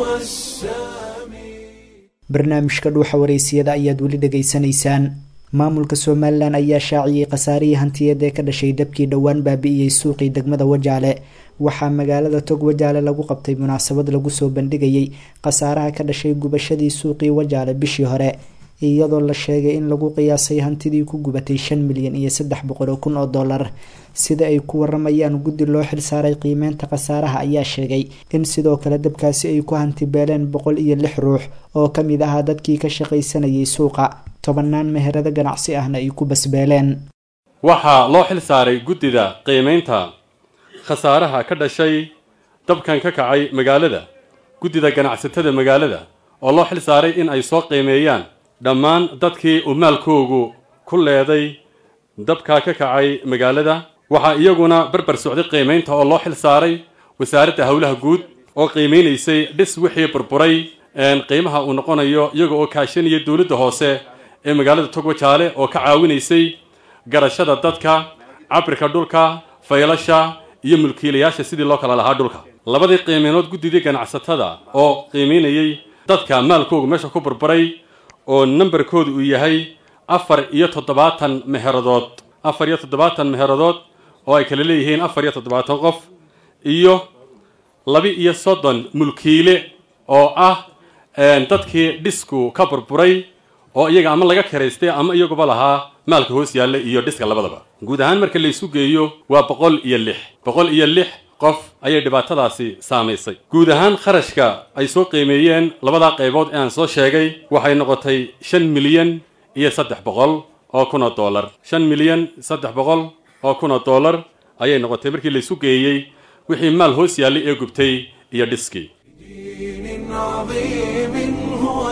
السامي barnaamijka dhuuxa wareysiyada ayaad weli dhegaysanaysaan maamulka somalilan ayaa shaaciyey khasaarihii hantiyeed ee ka dhashay dabkii dhowaan baabi'iyey suuqii degmada wajaale waxaa magaalada tog wajaale lagu qabtay munaasabad lagu soo bandhigayey khasaaraha ka dhashay gubashadii suuqii wajaale bishii hore iyadoo la sheegay in lagu qiyaasay hantidii ku gubatay shan milyan iyo saddex boqol oo kun oo dollar sida ay ku waramayaan guddi loo xilsaaray qiimeynta khasaaraha ayaa sheegay in sidoo kale dabkaasi ay ku hantibeeleen boqol iyo lix ruux oo ka mid ahaa dadkii ka shaqaysanayay suuqa tobanaan meherado ganacsi ahna ay ku basbeeleen waxaa loo xil saaray guddida qiimaynta khasaaraha ka dhashay dabkan ka kacay magaalada guddida ganacsatada magaalada oo loo xil saaray in ay soo qiimeeyaan dhammaan dadkii uu maalkoogu ku leeday dabkaa ka kacay magaalada waxaa iyaguna barbar socday qiimaynta oo loo xil saaray wasaaradda howlaha guud oo qiimeynaysay dhis wixii burburay qiimaha uu noqonayo iyaga oo kaashanaya dowladda hoose ee magaalada togwajaale oo ka caawinaysay garashada dadka cabirka dhulka faylasha iyo mulkiilayaasha sidii loo kala lahaa dhulka labadii qiimeynood guddidii ganacsatada oo qiimeynayey dadka maalkoogu meesha ku burburay oo nambarkoodu uu yahay afar iyo toddobaatan meheradood afar iyo toddobaatan meheradood oo ay kala leeyihiin afar iyo toddobaatan qof iyo laba iyo soddon mulkiile oo ah dadkii dhisku ka burburay oo iyaga ama laga karaystay ama iyaguba lahaa maalka hoos yaalla iyo dhiska labadaba guud ahaan marka laysu geeyo waa boqol iyo lix boqol iyo lix qof ayay dhibaatadaasi saamaysay guud ahaan kharashka ay soo qiimeeyeen labadaa qaybood ee aan soo sheegay waxay noqotay shan milyan iyo saddex boqol oo kun oo dollar shan milyan saddex boqol oo kun oo dollar ayay noqotay markii laysu geeyey wixii maal hoos yaallay ee gubtay iyo dhiskii دين عظيم هو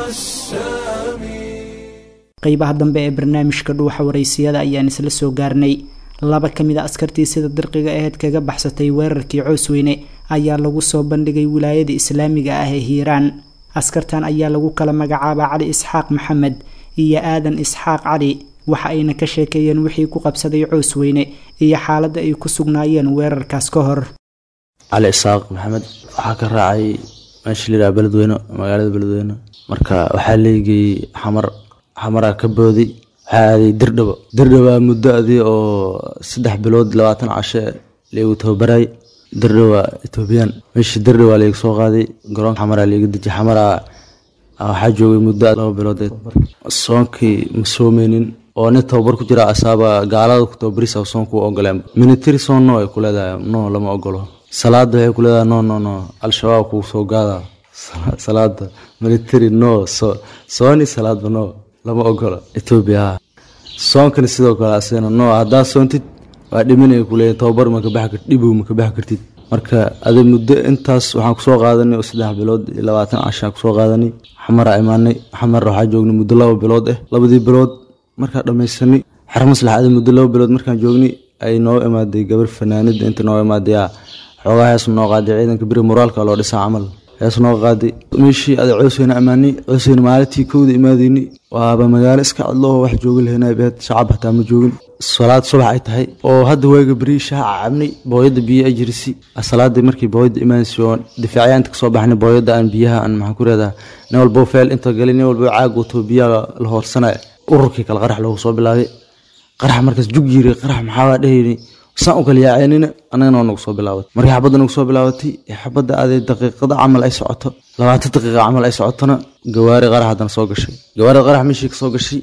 السامي qeybaha dambe ee barnaamijka dhuuxa wareysiyada ayaan isla soo gaarnay laba ka mid a askartii sida dirqiga aheyd kaga baxsatay weerarkii coosweyne ayaa lagu soo bandhigay wilaayada islaamiga ah ee hiiraan askartan ayaa lagu kala magacaabaa cali isxaaq maxamed iyo aadan isxaaq cali waxa ayna ka sheekeeyeen wixii ku qabsaday coosweyne iyo xaaladda ay ku sugnaayeen weerarkaas ka hor cali isaaq maxamed waxaa ka raacay meesha layidhaha beledweyne magaalada beledweyne marka waxaa leegayey xamar xamaraa ka boodi waxaa aaday dirdhabo dirdhaba muddo adii oo saddex bilood labaatan cashe laygu tababaray dirdhaba etoobiyaan meesha dirdhaba layga soo qaaday garoonka xamaraa layga dejiyay xamaraa waxaa joogay muddo laba bilood soonkii ma soomeynin oo nin tababar ku jira asaaba gaalada ku tababarisa soonku ogoleen military soon no ay ku leedahay no lama ogolo salaada waxay ku leedahay no no no al-shabaab kuu soo gaada salaada military no so sooni salaadba no lama ogola etoobiya soonkani sidoo kale asigana no haddaa soontid waa dhiminay kuleeyahin tababar ma ka baxi kartid dhibow ma ka baxi kartid marka adi muddo intaas waxaan kusoo qaadanay oo saddex bilood iyo labaatan cashaan kusoo qaadanay xamaraa imaanay xamar waxaa joognay muddo laba bilood ah labadii bilood markaa dhamaysanay xer maslax adi muddo laba bilood markaan joognay ay noo imaaday gabar fanaanida inta noo imaaday xoogaa hees noo qaaday ciidanka beri moraalka loo dhisaa camal hees noo qaaday meeshii ada coosweyne ammaanay coosweyne maalintii kowda imaadeyni waaba magaalo iska cadloo wax joogi lahaynaa beed shacab hataa ma joogin salaad subax ay tahay oo hadda waaga beri shaaca cabnay booyada biyo ay jirisi salaadii markii booyada imaanaysa oo difaaciyaanta kasoo baxnay booyada aan biyaha aan maxaan ku reedaa nin walbo feel inta galay nin walbo caag wato biyaha la hoorsanaya ururkii kala qarax loogu soo bilaabay qarax markaas jug yiri qarax maxaa dhehayni saan u kala yaaceynina annagana waa nagu soo bilaabatay markii xabadda nagu soo bilaabatay ee xabadda aaday daqiiqada camal ay socoto labaatan daqiiqa camal ay socotona gawaari qarax haddana soo gashay gawaarida qarax meeshii ka soo gashay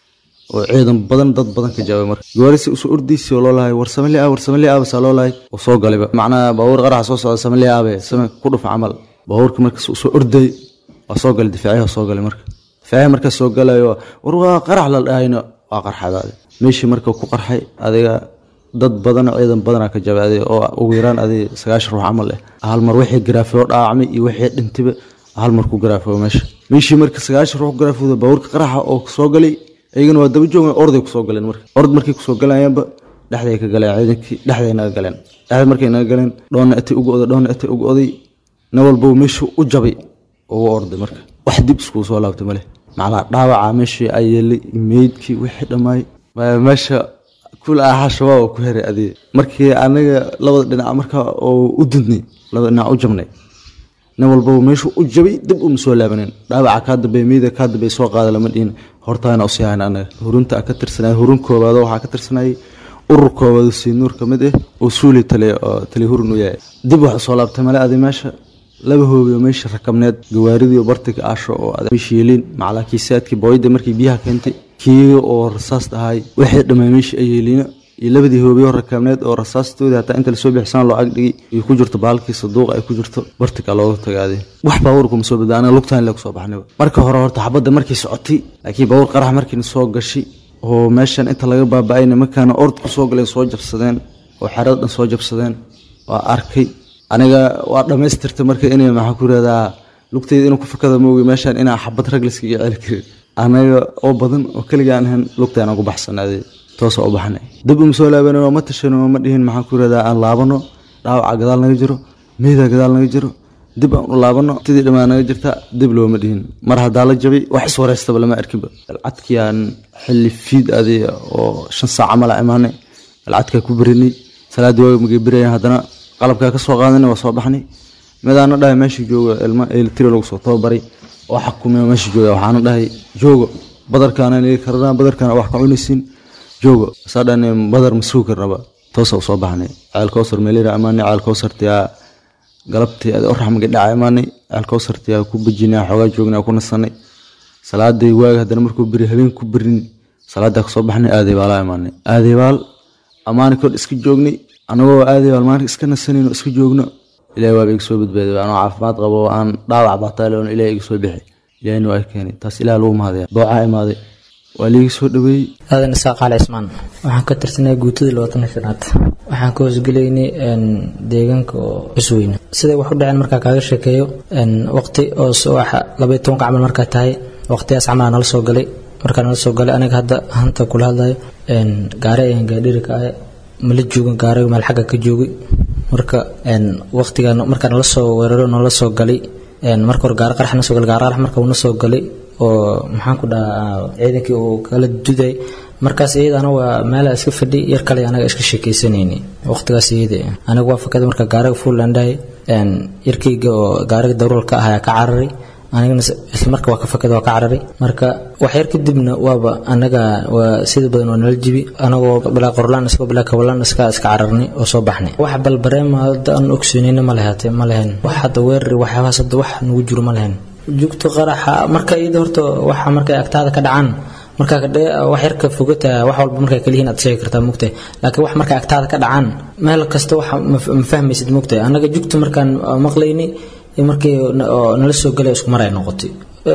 oo ciidan badan dad badan ka jawaabay marka gawaarisi usoo ordaysi oo loo lahay war samali ah war samali ah basaa loo lahay oo soo galayba macnaha baabuur qaraxa soo socda samali aabe same ku dhufa camal baabuurka markaas usoo orday waa soo galay difaaciyaha soo galay marka difaaciyaha markaas soo galayo war waa qarax la dhahayno waa qarxadaade meeshii marka ku qarxay adiga dad badan ciidan badanaa ka jabaaday oo ugu yaraan adi sagaashan ruux camal eh hal mar wixii garaafoo dhaacmay iyo wixii dhintayba hal mar ku garaafo meesha meeshii marka sagaashan ruux ku garaafooda baabuurka qaraxa oo soo galay iyagana waa daba joogan orday kusoo galeen marka ord markay kusoo galayaanba dhexday ka galeen ciidankii dhexday naga galeen dhexda markay naga galeen dhoonna atay ugu oday dhoonna atay ugu oday nin walba meeshuu u jabay ugu orday marka wax dib iskugu soo laabtay male macnaa dhaawaca meeshii ay yeelay meydkii wixii dhammaay meesha kul ahaa shabaab oo ku heray adiga markii anaga labada dhinac marka oo u dudnay labada dhinac u jabnay nin walbaba meeshuu u jabay dib uma soo laabanin dhaawaca kaa dambeey meyda kaa dambeey soo qaada lama dhihin hortaana usii hayn anaga hurunta ka tirsanay hurun koobaad waxaa ka tirsanayay urur koobaad sii nuur ka mid ah oo suuli tale oo tali hurun u yahay dib waxa soo laabtay male adi meesha laba hoobiyo meesha rakabneed gawaaridii bartiga aasho oo meeshiiliin macalaa kiisaadkii booyada markii biyaha keentay kii oo rasaas ahay wixii dhamay meeshii ay yeeliina iyo labadii hoobiyo rakabneed oo rasaastoodii hataa inta lasoo bixisana loo agdhigay iyo ku jirto baalkii saduuqa ay ku jirto bartiga looga tagaaday wax baabuur kuma soo badbaa anaga lugtaan le kusoo baxnayba marka hore horta xabadda markii socotay laakiin baabuur qarax markiina soo gashay oo meeshan inta laga baaba-ay nimankaana ord ku soo galeen soo jabsadeen oo xerada dhan soo jabsadeen waa arkay aniga waa dhammaystirta marka inay maxaa ku yirahdaa lugtayda inuu ku fakada moogi meeshaan inaa xabad rag layskaga celi karin anaga oo badan oo keliga aan ahayn lugtaan ugu baxsanaaday toosa u baxnay dib uma soo laabanin oo ma tashanin oo ma dhihin maxaan ku yirahdaa aan laabano dhaawaca gadaal naga jiro meyda gadaal naga jiro dib aan u laabano tidii dhammaa naga jirta dib looma dhihin mar haddaa la jabay wax iswareystaba lama arkinba alcadkii aan xilli fiid adi oo shan saac camal a imaanay alcadkaa ku berinay salaaddii waaga magay berayan haddana qalabkaa ka soo qaadanay waa soo baxnay midaana dhahay meesha jooga ilma elitri lagu soo tababaray oo xakumay meesha jooga waxaana dhahay joogo badarkaana nigi karnaa badarkaana wax ka cunaysiin joogo saa dhan badar ma sugi karnaba toosa usoo baxnay ceel kowsar meelira amaanay ceel kowsartiyaa galabtii adi orax magi dhaca imaanay ceel kowsartiyaa ku bejinay xoogaa joognay ku nasanay salaaday waaga haddana markuu beri habeen ku berin salaadaa kasoo baxnay aadaybaala imaanay aadaybaal amaani kor iska joognay anagoo aadaybaal maalinka iska nasanayno iska joogno ilahi waaba iga soo badbaaday anoo caafimaad qabo aan dhaawac bataaloon ilahi iga soo bixi ilahina waa keenay taas ilaah lagu mahadaya doocaa imaaday waa liiga soo dhaweeyey aadan isaaq cali cismaan waxaan ka tirsanay guutada labaatan shanaad waxaan ka hoosgelaynay deegaanka oo cusweyne siday wax u dhaceen markaa kaaga sheekeeyo waqti oo subaxa labaiy tobanka camal markaa tahay waqtiyaas camal nala soo galay markaa nala soo galay aniga hadda hanta kula hadlayo gaare ayaan gaadhiri ka ahay mala joogan gaariga meel xagga ka joogay marka waqtiga markaa nala soo weeraro nala soo galay marka hore gaari qarax na soo galay gaari qarax marka uuna soo galay oo maxaan ku dhahaa ciidankii uu kala duday markaas iyadana waa meela iska fadhi yar kale anaga iska sheekaysanayni waqtigaas iyada aniga waa fakada marka gaariga fuulandhahay yarkayga oo gaariga daruurka ah ayaa ka cararay anigana isla marka waa ka fakada waa ka cararay marka wax yar kadibna waaba anaga waa sida badan waa nala jibi anagoo bilaa qorlaan isagoo bilaa kawalaan iska iska cararnay oo soo baxnay wax balbareema hadda aan ogsoonayna ma lehaatee ma lehen wax hadda weerari waxyaabahaas hadda wax nagu jiro ma lehen jugta qaraxa marka iyada horta waxa markay agtaada ka dhacaan markaa wax yarka fogata wax walba markay kaliyihiin aad sheegi kartaa mugtahay laakiin wax markay agtaada ka dhacaan meel kasta wax ma fahmaysid mugtahay annaga jugta markaan maqlayni markii nala soo galay isku mar ay noqotay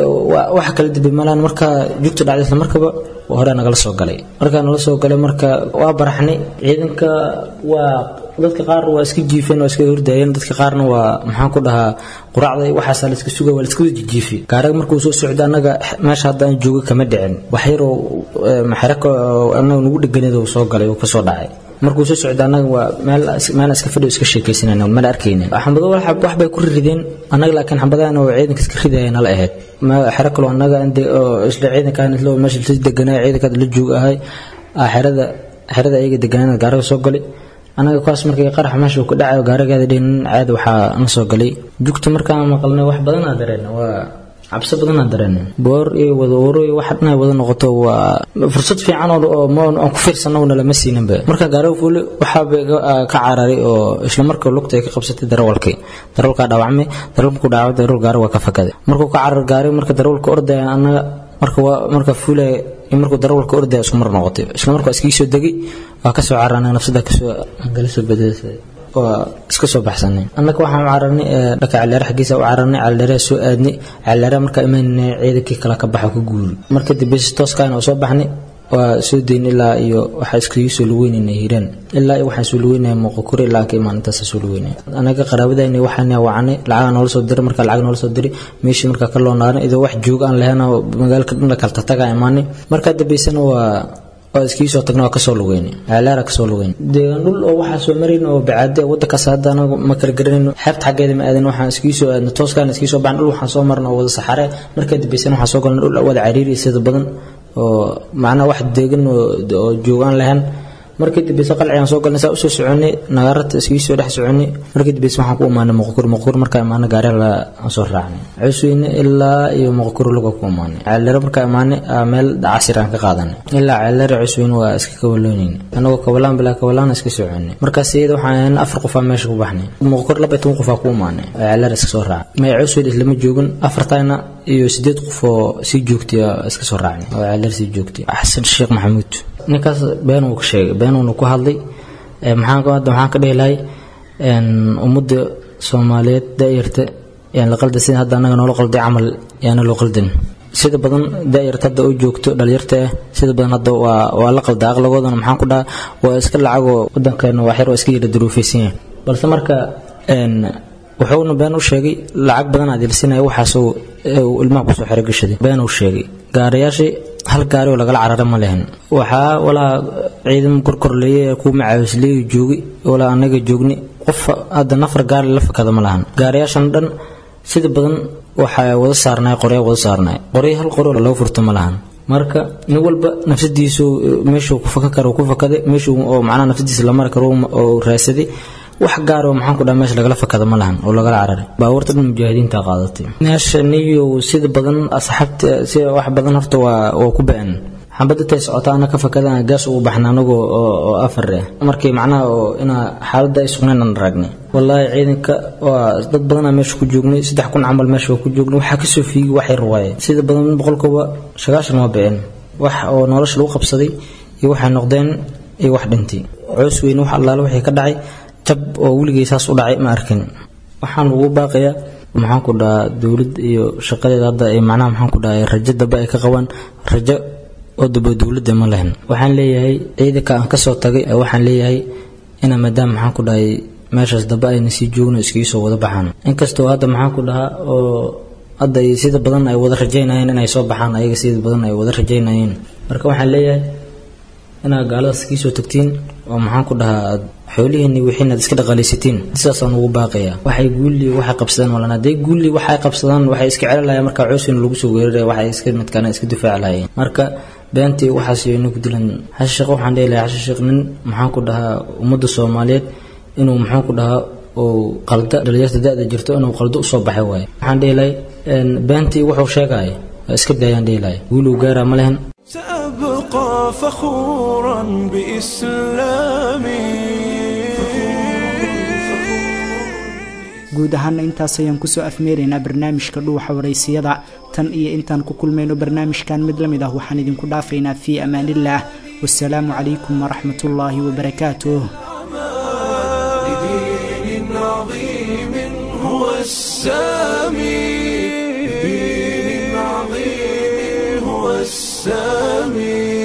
waxa kala dambe malaan marka jugta dhacday isla markaba hore nagala soo galay markaa nala soo galay marka waa baraxnay ciidanka waa dadka qaar waa iska jiifeen waa iska hordayeen dadka qaarna waa maxaan ku dhahaa quraacda waxaasaa la iska suga waa la iska wada jijiifi gaariga markuu soo socda annaga meesha haddaan jooga kama dhicin wax yaroo maxraka annaga nagu dheganeed uu soo galay uu kasoo dhacay markuu soo socda annaga waa meel meel iska fadhi iska sheekaysanayna mala arkayna xambado wax bay ku rideen annaga laakiin xambadahan oo ciidanka iska ridaya nala ahayd xero kaloo annaga isla ciidankan isla meesha la deganaa ciidanka la joog ahay xerada xerada ayaga deganaan gaariga soo galay anaga kuwaas markii qarax meesha ku dhacayo gaarigeeda dhihin caadi waxaa na soo galay jugta markaan maqalnay wax badan aa dareen waa cabsi badanaa dareena boor iyo wada uro iyo waxa dhan ay wada noqoto waa fursad fiican oo oo ma aan ku fiirsanowna lama siininba marka gaariga fuuli waxaa bay ka cararay oo isla markaa lugta ay ka qabsatay darawalkii darawalkaa dhaawacmay darawalku ku dhaawacay darawal gaari waa ka fakaday markuu ka carar gaari marka darawalka ordaya annaga marka waa marka fuulaya markuu darawalka ordaya isku mar noqotay isla markaa iskii soo degay waa kasoo carar anaga nafsada kasoo angala soo badasay waa iska soo baxsanay annaga waxaan u cararnay dhaka caleere xaggiisa u cararnay caleere soo aadnay caleere markaa imaanay ciidankii kala ka baxa ku guuri marka dambe si tooskaana oo soo baxnay waa soo dayn ilaa iyo waxaa iskaga soo luweynayna hiiraan ilaa iyo waxaan soo luweynaya muuqakuri ilaa ka imaan intaasa soo luweynaya anaga qaraabadayna waxaan wacnay lacaga noola soo diray markaa lacag noola soo diray meeshii markaa ka loo naaray idoo wax joog aan lahayn oo magaalka dhan la kala tatagaa imaanay markaa dambeysana waa waa iskii soo tagna waa kasoo lugeynay ceelaara kasoo lugeynay deegaan dhul oo waxaa soo marayn oo bacaade wadankaas hadda anagu ma kala garanayno xeebta xaggeeda ma aadan waxaan iskii soo aadna tooskaan iskii soo baxan dhul waxaan soo marna oo wada saxare markaa dambeysana waxaan soo galna dhul wada cariiri sida badan oo macnaha wax deegan oo joogaan lahayn markii dambeysa qalcigaan soo galnay saa usoo soconay nagaarata iskii soo dhex soconay markii dambeysa waxaan ku imaanay muqkur muqkur markaa imaanay gaariga aan soo raacnay cusweyne ilaa iyo muqkur luga ku imaanay ceellere markaa imaanay meel casir aan ka qaadanay ilaa ceellere cusweyne waa iska kabaloonayn anagoo kabalaan bilaa kabalaan iska soconay markaas iyada waxaan ahayn afar qofaa meesha ku baxnay muqkur laba toban qofaa ku imaanay ceellere iska soo raacay may cusweyne islama joogin afartayna iyo sideed qof oo sii joogtay iska soo raacnay oo ceellere sii joogtay xasan sheekh maxamuud ninkaas been uu ka sheegay been uuna ku hadlay maxaan hadda waxaan ka dhihi lahay ummadda soomaaliyeed daayarta yaan la qalda sida hadda annaga noola qalday camal yaana loo qaldin sida badan daayarta hadda u joogto dhalinyarta ah sida badan hadda waa waa la qalda aqlagoodana maxaan ku dhaha waa iska lacagoo wadankeena waa xer waa iska yara duruufaysan yahay balse marka wuxuuna been u sheegay lacag badan aad ilsinaya waxaas uu ilmaha kusoo xero gashaday been uu sheegay gaarayaashii hal gaari oo lagala carara ma lehen waxaa walaa ciidan korkorleeye ee kuwa macawisleeyu joogay walaa anaga joogni qof hadda nafar gaari la fakada ma lahan gaarayaashan dhan sida badan waxaa wada saarnay qorya wada saarnay qorya hal qori lagu furto ma lahan marka nin walba nafsadiisu meeshuu ku faka karo ku fakaday meeshuu oo macnaha nafsadiisa la mari karo oo raadsaday wax gaar oo maxaan ku dhaha meesha lagala fakada ma lahan oo lagala cararay baabuurta dhan mujaahidiinta qaadatay meesha niyo sida badan asxaabta sida wax badan horta waa waa ku ba-an xabadda tay socota ana ka fakada gaas ugu baxna anagu oo afar ah markii macnaha oo inaa xaaladda ay sugnayn aan raagnay wallaahi ciidanka waa dad badanaa meesha ku joognay saddex kun camal meesha waa ku joognay waxaa kasoo fiigay wax yar waaye sida badan boqolkiiba sagaashan waa ba-een wax oo nolosha lagu qabsaday iyo waxay noqdeen iyo wax dhintay coos weyne wax allaale wixii ka dhacay jab oo weligay saas u dhacay ma arkin waxaan ugu baaqayaa maxaan ku dhahaa dowlad iyo shaqadeeda hadda ay macnaha maxaan ku dhahay rajo dambe ay ka qabaan rajo oo dambe dowladda ma lehen waxaan leeyahay ciidanka aan kasoo tagay waxaan leeyahay ina maadaama maxaan ku dhahay meeshaas dambe ayna sii joogno iskaga soo wada baxaan inkastoo hadda maxaan ku dhahaa oo hadda sida badan ay wada rajaynayeen inay soo baxaan ayaga sida badan ay wada rajaynayeen marka waxaan leeyahay inaad gaaladaas kii soo tagtiin oo maxaan ku dhahaa aad xoolihiinni wixiinaad iska dhaqaalaysatiin sidaasaan ugu baaqayaa waxay guulli waxay qabsadaan walan hadday guulli waxay qabsadaan waxay iska celi lahayeen marka coosina lagu soo weeraraya waxay iska midkaana iska difaaci lahayeen marka beentii waxaas yayna ku dilan xashe sheekh waxaan dhihi lahaa xashe sheekh nin maxaan ku dhahaa ummadda soomaaliyeed inuu maxaan ku dhahaa uu qalda dhalinyarta da-da jirto inuu qaldo usoo baxay waaye waxaan dhihi lahay beentii wuxuu sheegaya waa iska daayaan dhihi lahay guuluu gaaraa ma lehen سأبقى فخورا بإسلامي guud ahaana intaas ayaan kusoo afmeeraynaa barnaamijka dhuuxa waraysiyada tan iyo intaan ku kulmayno barnaamijkan mid la mid ah waxaan idinku dhaafaynaa fii amaanillaah wasalaamu calaykum waraxmat ullaahi wabarakaatuh لدين عظيم هو السامي لدين عظيم هو السامي